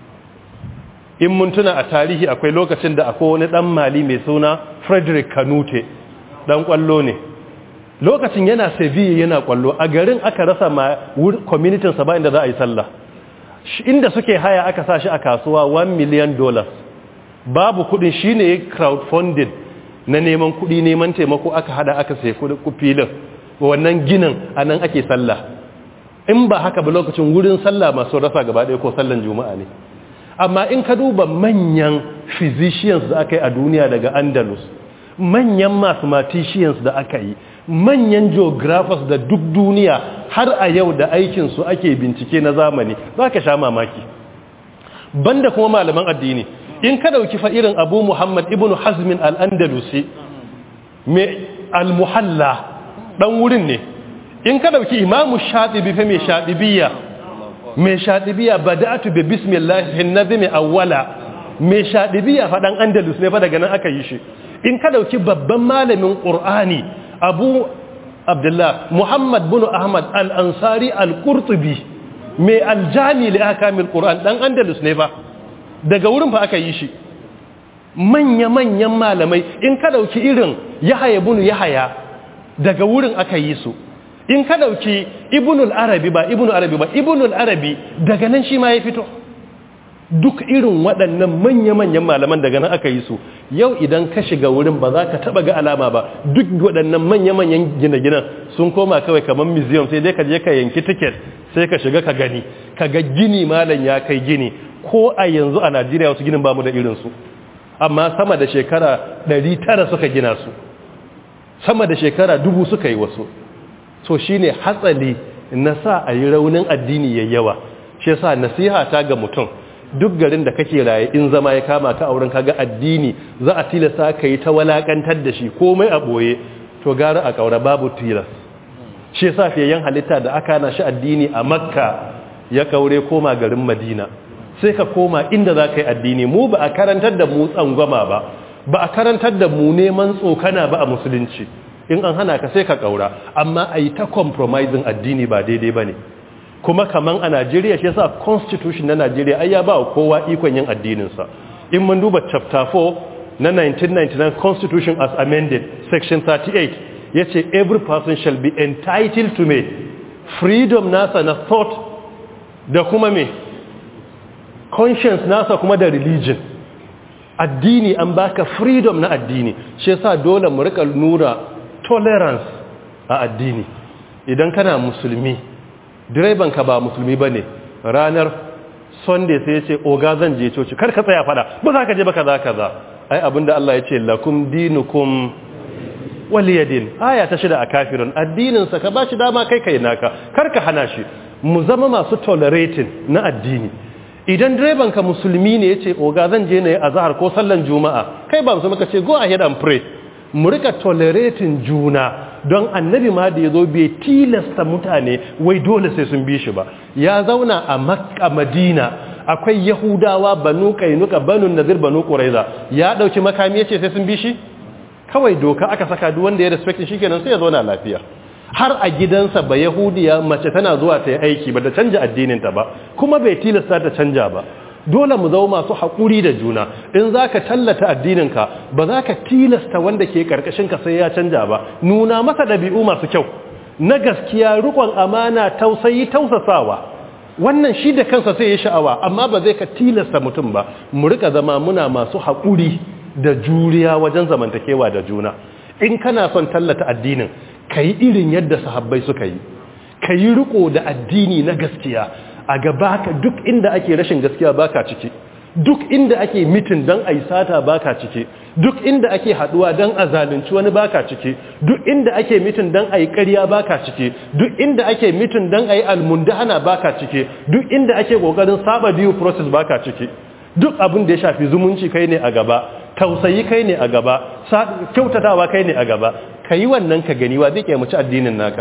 in mun tuna a tarihi akwai lokacin da akwai wani dan mali mai suna frederick kanute dan kwallo ne lokacin yana sevilla yana kwallo a garin aka rasa ma community sa ba inda za a yi sallah inda suke haya aka sa shi a kasuwa 1 million dollars babu kudin shine crowdfunding na neman kudi neman taimako aka hada aka sai filin wannan ginin anan ake sallah in ba haka ba lokacin wurin sallah masu rasa gaba ɗaya ko sallan juma'a ne amma in ka duba manyan physicians da aka yi a duniya daga andalus manyan mathematicians da aka yi manyan geographers da duk duniya har a yau da aikinsu ake bincike na zamani za ka sha mamaki banda kuma malaman addini in ka dauki fa irin abu muhammad ibn hazmin al-andalusi mai al-muhalla dan wurin ne in ka dauki imamu shatibi fa mai shatibiya mai shatibiya bada'atu bi bismillah hin nazmi awwala mai shatibiya fa dan andalus ne fa daga nan aka yi shi in ka dauki babban malamin qur'ani abu abdullah muhammad bin ahmad al-ansari al-qurtubi mai aljami li akamil qur'an dan andalus ne fa daga wurin fa aka yi shi manya-manyan malamai in ka dauki irin yahaya bin yahaya daga wurin aka yi su in ka dauki ibnul arabi ba ibnul arabi ba ibnul arabi daga nan shi ma ya fito duk irin waɗannan manya-manyan malaman daga nan aka yi su yau idan ka shiga wurin ba za ka taɓa ga alama ba duk waɗannan manya-manyan gine-ginen sun koma kawai kamar museum sai dai ka je ka yanki tiket sai ka shiga ka gani ka ga gini malam ya kai gini ko a yanzu a najeriya wasu ginin bamu da irinsu amma sama da shekara 900 suka gina su sama da shekara dubu suka yi wasu so shine hatsali na sa a yi raunin addini yayyawa shi yasa nasiha ta ga mutum duk garin da kake raye in zama ya kama ka auren kaga addini za a tilasta ka yi ta walakantar da shi komai a boye to gara a kaura babu tilas shi yasa fiyayen halitta da aka na shi addini a makka ya kaure koma garin madina sai ka koma inda za ka yi addini mu ba a karantar da mu tsangwama ba ba a karantar da mu neman tsokana ba a musulunci in an hana ka sai ka kaura amma a yi ta compromising addini ba daidai ba ne kuma kaman a najeriya shi yasa constitution na najeriya ai ya ba kowa ikon yin addininsa in mun duba chapter 4 na 1999 constitution as amended section 38 ya ce every person shall be entitled to me freedom nasa na thought da kuma me conscience nasa kuma da religion addini an baka freedom na addini shi yasa dole mu rika nura tolerance a addini idan kana musulmi direban ka ba musulmi bane ranar sunday sai ya ce oga zan je coci kar ka tsaya fada ba za ka je ba kaza kaza ai abinda Allah ya ce lakum dinukum waliyadin aya ta shida a kafirun addinin sa ka bashi dama kai kai naka kar ka hana shi mu zama masu tolerating na addini idan direban ka musulmi ne yace oga zan je ne azhar ko sallan juma'a kai ba musulmi ka ce go ahead and pray mu rika tolerating juna don annabi ma da yazo bai tilasta mutane wai dole sai sun bi shi ba ya zauna a makka madina akwai yahudawa banu kainuka banu nazir banu quraiza ya dauki makami yace sai sun bi shi kawai doka aka saka duk wanda ya respect shi kenan sai ya zauna lafiya har a gidansa ba yahudiya mace tana zuwa ta yi aiki ba da canja addininta ba kuma bai tilasta ta canja ba dole mu zama masu haƙuri da juna in za ka tallata addininka ba za ka tilasta wanda ke ƙarƙashinka sai ya canja ba nuna masa ɗabi'u masu kyau na gaskiya rikon amana tausayi tausasawa wannan shi da kansa sai ya sha'awa amma ba zai ka tilasta mutum ba mu rika zama muna masu haƙuri da juriya wajen zamantakewa da juna in kana son tallata addinin ka yi irin yadda sahabbai suka yi ka yi riko da addini na gaskiya a gaba ka duk inda ake rashin gaskiya baka ciki duk inda ake mitin don a yi sata baka ciki duk inda ake haduwa don a zalunci wani baka ciki duk inda ake mitin don a yi ƙarya baka ciki duk inda ake mitin don a yi almundahana baka ciki duk inda ake ƙoƙarin saba biyu process baka ciki duk abin da ya shafi zumunci kai ne a gaba tausayi kai ne a gaba kyautatawa kai ne a gaba ka yi wannan ka gani wa zai kyamaci addinin naka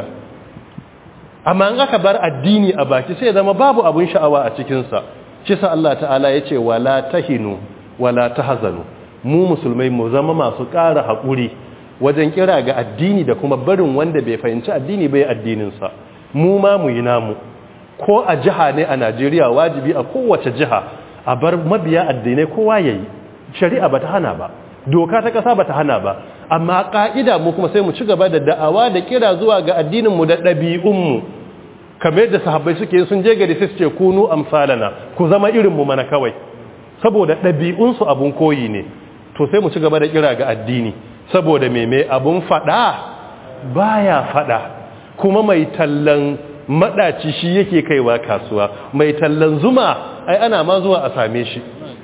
amma in aka bar addini a baki sai zama babu abin sha'awa a cikinsa shi sa Allah ta'ala ya ce wala tahinu wala tahzanu mu musulmai mu zama masu ƙara haƙuri wajen kira ga addini da kuma barin wanda bai fahimci addini bai addininsa mu ma mu yi namu ko a jiha ne a Najeriya wajibi a kowace jiha a bar mabiya addinai kowa yayi shari'a bata hana ba doka ta kasa bata hana ba amma ka'ida mu kuma sai mu ci gaba da da'awa da kira zuwa ga addinin mu da ɗabi'un mu kamar yadda sahabbai suke sun je gari sai su ce kunu amsalana ku zama irin mu mana kawai saboda ɗabi'un su abun koyi ne to sai mu ci gaba da kira ga addini saboda meme abun fada baya fada kuma mai tallan madaci shi yake kaiwa kasuwa mai tallan zuma ai ana ma zuwa a same shi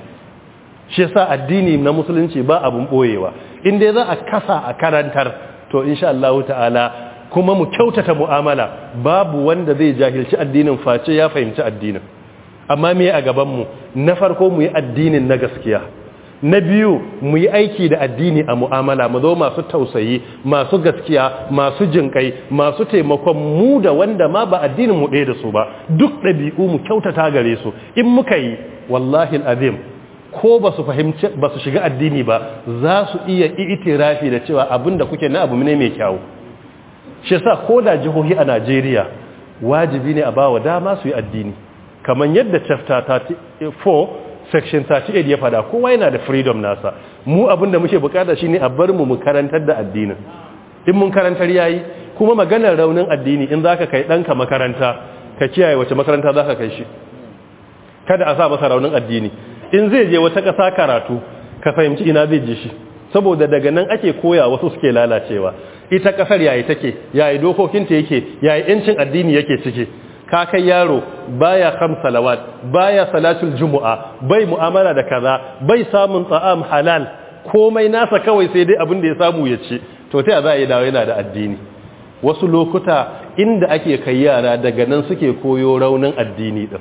shi yasa addini na musulunci ba abun boyewa in dai za a kasa a karantar to insha Allah ta'ala kuma mu kyautata mu'amala babu wanda zai jahilci addinin face ya fahimci addinin amma me a gaban mu na farko mu yi addinin na gaskiya na biyu mu yi aiki da addini a mu'amala mu zo masu tausayi masu gaskiya masu jinkai masu taimakon mu da wanda ma ba addinin mu ɗaya da su ba duk ɗabi'u mu kyautata gare su in muka yi wallahi azim ko ba su fahimci ba su shiga addini ba za su iya itirafi da cewa abin da kuke na abu ne mai kyau shi yasa ko da jihohi a Najeriya wajibi ne a bawa dama su yi addini kamar yadda chapter 34 section 38 ya fada kowa yana da freedom nasa mu abin da muke bukata shine a bar mu mu karantar da addinin in mun karantar yayi kuma maganar raunin addini in zaka kai danka makaranta ka kiyaye wace makaranta zaka kai shi kada a sa masa raunin addini in zai je wata ƙasa karatu ka fahimci ina zai je shi saboda daga nan ake koya wasu suke lalacewa ita ƙasar yayi take yayi dokokinta yake yayi yancin addini yake ciki ka kai yaro baya kam salawat baya salatul jumu'a bai mu'amala da kaza bai samun ta'am halal komai nasa kawai sai dai abin da ya samu ya ci to ta za a yi dawo yana da addini wasu lokuta inda ake kai yara daga nan suke koyo raunin addini din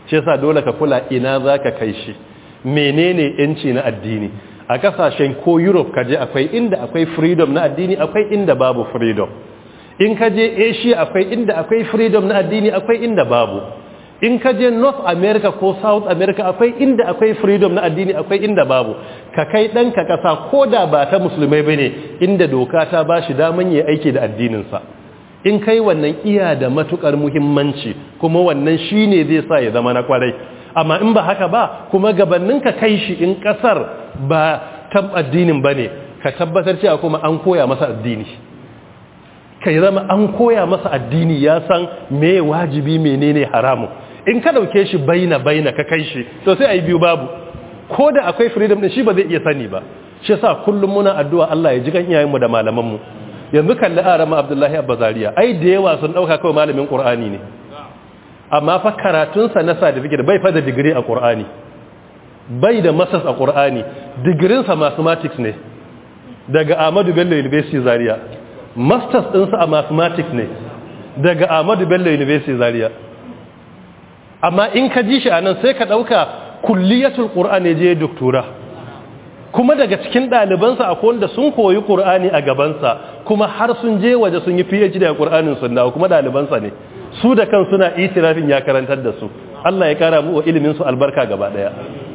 shi yasa dole ka kula ina za ka kai shi menene yanci na addini a kasashen ko europe kaje akwai inda akwai freedom na addini akwai inda babu freedom in kaje asia akwai inda akwai freedom na addini akwai inda babu in kaje north america ko south america akwai inda akwai freedom na addini akwai inda babu ka kai ɗanka ƙasa ko da ba ta musulmai bane inda doka ta ba shi daman yi aiki da addininsa in kai wannan iya da matukar muhimmanci kuma wannan shine zai sa ya zama na kwarai amma in ba haka ba kuma gabanin ka kai shi in kasar ba ta addinin ba ne ka tabbatar cewa kuma an koya masa addini ka zama an koya masa addini ya san me wajibi menene haramu in ka dauke shi baina baina ka kai shi to sai ayi biyu babu ko da akwai freedom din shi ba zai iya sani ba shi yasa kullum muna addu'a Allah ya ji kan iyayenmu da malamanmu yanzu kalli arama Abdullahi Abbazariya ai da yawa sun dauka kawai malamin Qur'ani ne amma fa karatunsa na certificate bai fa da digiri a Qur'ani bai da masters a Qur'ani digirinsa mathematics ne daga Ahmadu Bello University Zaria masters ɗinsa a mathematics ne daga Ahmadu Bello University Zaria amma in ka ji shi anan sai ka dauka kulliyatul Qur'ani je doctora kuma daga cikin ɗalibansa akwai wanda sun koyi Qur'ani a gabansa kuma har sun je waje sun yi PhD a Qur'anin sunna kuma ɗalibansa ne su da kan suna itirafin ya karantar da su Allah ya kara mu wa ilimin su albarka gaba daya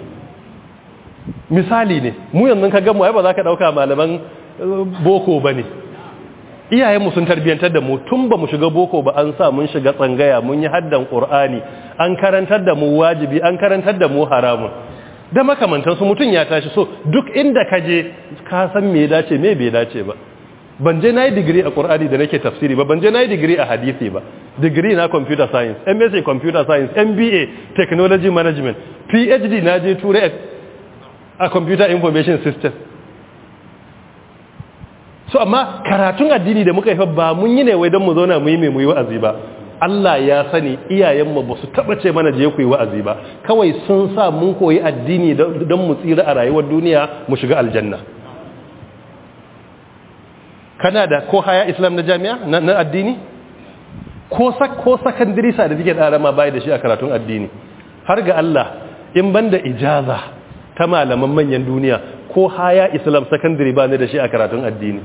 misali ne mu yanzu ka gamu ai ba za ka dauka malaman boko bane iyayen mu sun tarbiyantar da mu tun ba mu shiga boko ba an sa mun shiga tsangaya mun yi haddan qur'ani an karantar da mu wajibi an karantar da mu haramun da makamantan su mutun ya tashi so duk inda ka je ka san me dace me bai dace ba ban je na yi digiri a ƙur'ani da nake tafsiri ba ban je na yi digiri a hadisi ba digiri na computer science msa computer science mba technology management phd na je turai a computer information system so amma karatun addini da muka yi ba mun yi ne wai don mu zauna mu yi mai mu yi wa'azi ba Allah ya sani iyayenmu ba su taɓa ce mana je ku yi wa'azi ba kawai sun sa mun koyi addini don mu tsira a rayuwar duniya mu shiga aljanna kana da ko haya islam na jami'a na addini ko ko secondary certificate da rama bai da shi a karatun addini har ga Allah in banda ijaza ta malaman manyan duniya ko haya islam secondary ba ne da shi a karatun addini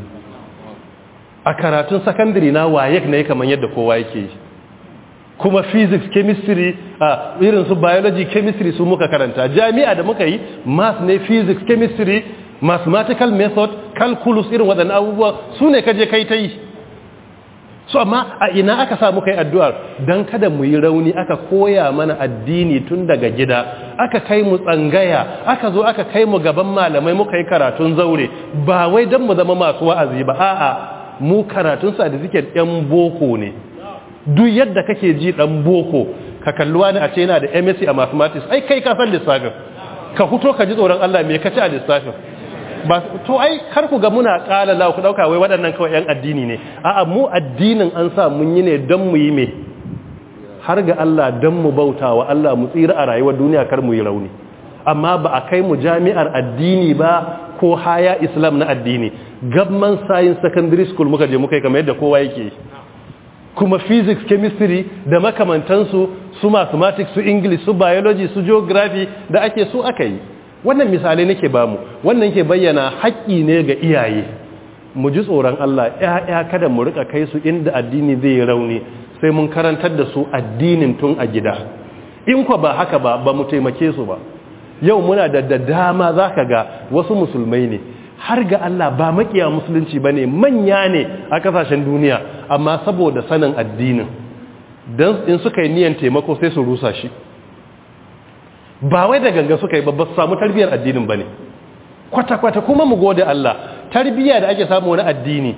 a karatun secondary na wayek ne kamar yadda kowa yake yi kuma physics chemistry a irin su biology chemistry su muka karanta jami'a da muka yi math ne physics chemistry mathematical method calculus irin waɗannan abubuwa su ne kaje kai ta yi so amma a ina aka samu kai addu'ar don kada mu yi rauni aka koya mana addini tun daga gida aka kai mu tsangaya aka zo aka kai mu gaban malamai muka yi karatun zaure ba wai don mu zama masu wa'azi ba a'a mu karatun certificate yan boko ne duk yadda kake ji dan boko ka kalluwa ne a ce yana da MSc a mathematics ai kai ka san lissafin ka fito ka ji tsoron Allah me ka ci a lissafin ba to ai kar ku ga muna kala la ku dauka wai waɗannan kawai yan addini ne a'a mu addinin an sa mun yi ne don mu yi me har ga Allah don mu bautawa Allah mu tsira a rayuwar duniya kar mu yi rauni amma ba a kai mu jami'ar addini ba ko haya islam na addini government science secondary school muka je muka yi kamar yadda kowa yake kuma physics chemistry da makamantansu su mathematics su english su biology su geography da ake su aka yi wannan misalai nake bamu wannan ke bayyana haƙƙi ne ga iyaye mu ji tsoron Allah ƴaƴa kada mu rika kai su inda addini zai yi rauni sai mun karantar da su addinin tun a gida in kwa ba haka ba ba mu taimake su ba yau muna da da dama zaka ga wasu musulmai ne har ga Allah ba makiya musulunci bane manya ne a kasashen duniya amma saboda sanin addinin dan in suka yi niyan taimako sai su rusa shi ba wai da ganga suka yi ba su samu tarbiyyar addinin ba ne kwata-kwata kuma mu gode Allah tarbiyya da ake samu wani addini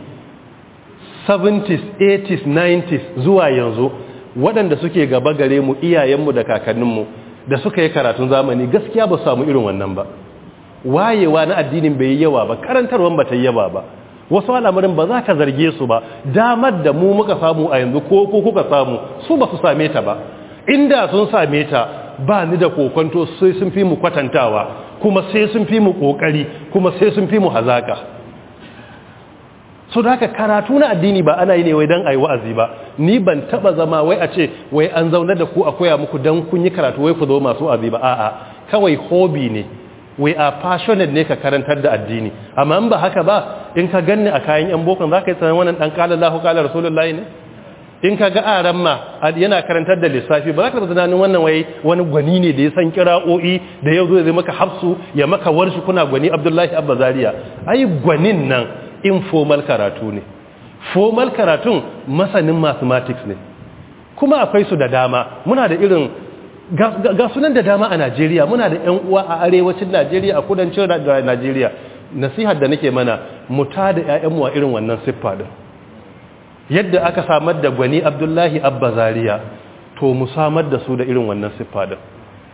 70s 80s 90s zuwa yanzu waɗanda suke gaba gare mu iyayenmu da kakanninmu da suka yi karatun zamani gaskiya ba su samu irin wannan ba wayewa na addinin bai yi yawa ba karantarwan ba ta yi yawa ba wasu al'amarin ba za ka zarge su ba damar da mu muka samu a yanzu ko ko kuka samu su ba su same ta ba inda sun same ta ba ni da kokonto sai sun fi mu kwatantawa kuma sai sun fi mu kokari kuma sai sun fi mu hazaka so da haka karatu na addini ba ana yi ne wai dan ayi wa'azi ba ni ban taba zama wai a ce wai an zauna da ku a koya muku dan kun yi karatu wai ku zo masu abi ba a'a kawai hobby ne we are passionate ne ka karantar da addini amma in ba haka ba in ka ganni a kayan yan bokon za ka yi tsanin wannan dan kala Allahu kala Rasulullahi ne in ka ga aran ma yana karantar da lissafi ba za ka taɓa tunanin wannan wai wani gwani ne da ya san kira'o'i da yau zai maka hafsu ya maka warshi kuna gwani Abdullahi Abba Zaria ai gwanin nan informal karatu ne formal karatun masanin mathematics ne kuma akwai su da dama muna da irin ga sunan da dama a Najeriya muna da ƴan uwa a arewacin Najeriya a kudancin Najeriya nasihar da nake mana mu ta da ƴaƴanmu a irin wannan siffa din yadda aka samar da gwani Abdullahi Abba Zaria to mu samar da su da irin wannan siffa din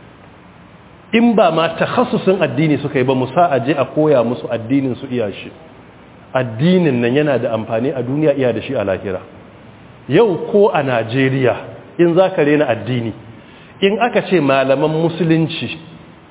in ba ma takhassusin addini suka yi ba mu sa aje a koya musu addinin su iya shi addinin nan yana da amfani a duniya iya da shi a lahira yau ko a Najeriya in za ka rena addini in aka ce malaman musulunci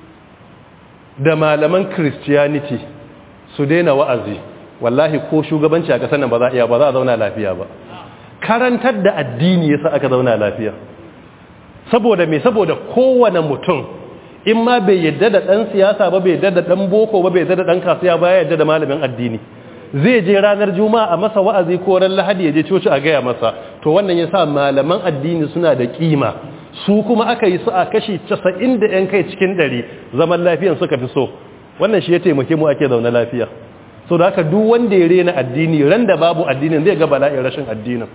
da malaman christianity su daina wa'azi wallahi ko shugabanci a kasar nan ba za a iya ba za a zauna lafiya ba karantar da addini yasa aka zauna lafiya saboda me saboda kowane mutum in ma bai yadda da ɗan siyasa ba bai yadda da ɗan boko ba bai yadda da ɗan kasuwa ba ya yadda da malamin addini zai je ranar juma'a a masa wa'azi ko ran lahadi ya je coci a gaya masa to wannan yasa malaman addini suna da kima su kuma aka yi su a kashi 90 da yan kai cikin 100 zaman lafiyan suka fi so wannan shi ya taimake mu ake zaune lafiya so da haka duk wanda ya rena addini ran da babu addinin zai ga bala'in rashin addinin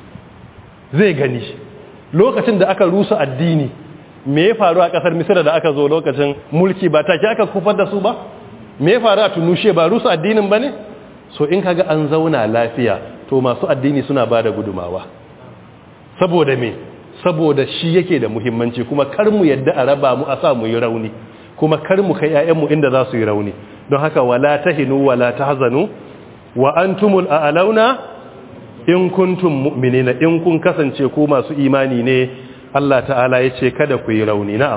zai gani lokacin da aka rusa addini me ya faru a kasar misira da aka zo lokacin mulki ba take aka kufar da su ba me ya faru a tunushe ba rusa addinin ba ne so in kaga an zauna lafiya to masu addini suna ba da gudumawa saboda me saboda shi yake da muhimmanci kuma kar mu yadda a raba mu a sa mu yi rauni kuma kar mu kai ƴaƴanmu inda za su yi rauni don haka wala tahinu wala tahzanu wa antumul a'launa in kuntum mu'minina in kun kasance ku masu imani ne Allah ta'ala ya ce kada ku yi rauni na'am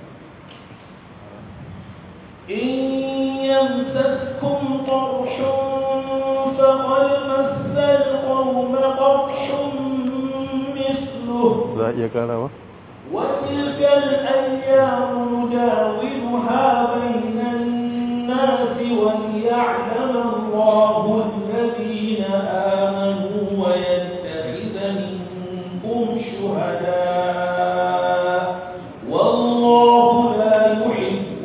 in yamsaskum qarshun faqad massal qawma qarshun mithluhu za a iya karawa وتلك الأيام نداولها بين الناس وليعلم الله الذين آمنوا ويتخذ منكم شهداء والله لا يحب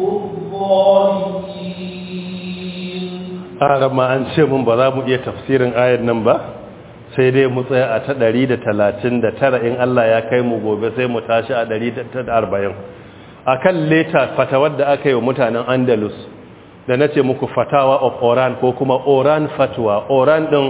الظالمين a ma an ce mun ba za mu iya tafsirin ayar nan ba sai dai mu tsaya a ta 139 in Allah ya kai mu gobe sai mu tashi a 140 akan leta fatawar da aka yi wa mutanen Andalus da na ce muku fatawa of Oran ko kuma Oran fatwa Oran din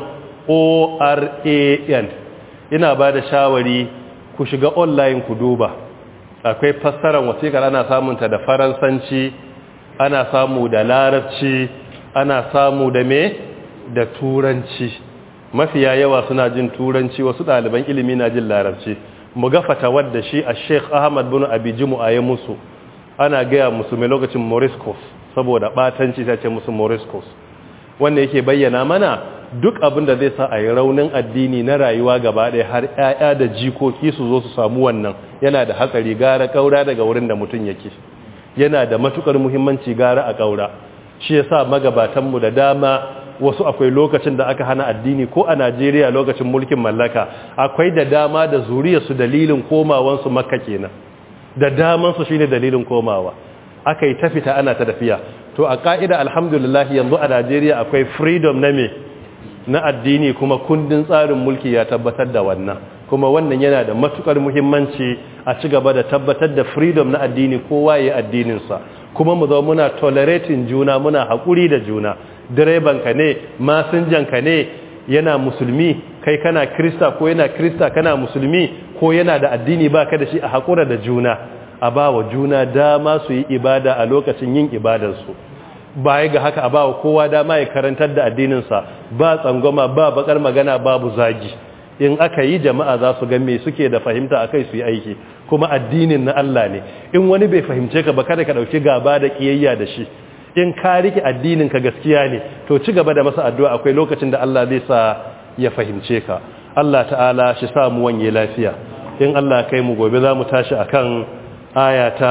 O-R-A-N ina ba da shawari ku shiga online ku duba akwai fassarar wasiƙar ana samunta da faransanci ana samu da larabci ana samu da me da turanci mafiya yawa suna jin turanci wasu ɗaliban ilimi na jin larabci mu ga fatawar da shi a sheikh ahmad bin abijimu a yi musu ana gaya musu mai lokacin moriscos saboda ɓatanci ta ce musu moriscos wanda yake bayyana mana duk abin da zai sa a yi raunin addini na rayuwa gaba ɗaya har 'ya'ya da jikoki su zo su samu wannan yana da hatsari gara ƙaura daga wurin da mutum yake yana da matukar muhimmanci gara a ƙaura shi ya sa magabatanmu da dama wasu akwai lokacin da aka hana addini ko a najeriya lokacin mulkin mallaka akwai da dama da zuriyarsu dalilin komawansu makka kenan da damansu shine dalilin komawa aka yi ta fita ana ta tafiya to a ka'ida alhamdulillah yanzu a najeriya akwai freedom na me na addini kuma kundin tsarin mulki ya tabbatar da wannan kuma wannan yana da matukar muhimmanci a ci gaba da tabbatar da freedom na addini kowa ya addininsa kuma mu zo muna tolerating juna muna haƙuri da juna direbanka ne masinjanka ne yana musulmi kai kana krista ko yana krista kana musulmi ko yana da addini baka da shi a haƙura da juna a ba wa juna dama su yi ibada a lokacin yin ibadarsu baya ga haka a ba wa kowa dama ya karantar da addininsa ba tsangwama ba bakar magana babu zagi in aka yi jama'a za su ga me suke da fahimta akai su yi aiki kuma addinin na Allah ne in wani bai fahimce ka ba kada ka dauki gaba da kiyayya da shi in ka rike addinin ka gaskiya ne to ci gaba da masa addu'a akwai lokacin da Allah zai sa ya fahimce ka Allah ta'ala shi sa mu wanye lafiya in Allah kai mu gobe za mu tashi akan aya ta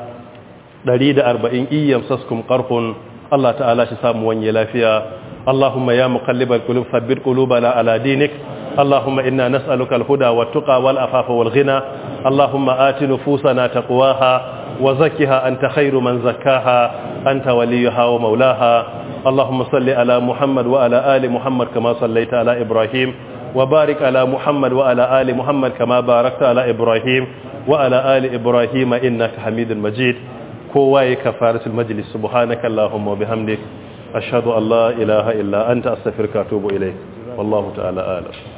140 iyyam saskum qarhun Allah ta'ala shi sa mu wanye lafiya اللهم يا مقلب القلوب ثبت قلوبنا على دينك اللهم إنا نسألك الهدى والتقى والأفاف والغنى اللهم آت نفوسنا تقواها وزكها أنت خير من زكاها أنت وليها ومولاها اللهم صل على محمد وعلى آل محمد كما صليت على إبراهيم وبارك على محمد وعلى آل محمد كما باركت على إبراهيم وعلى آل إبراهيم إنك حميد مجيد كواي كفارة المجلس سبحانك اللهم وبحمدك أشهد أن لا إله إلا أنت أستغفرك وأتوب إليك والله تعالى أعلم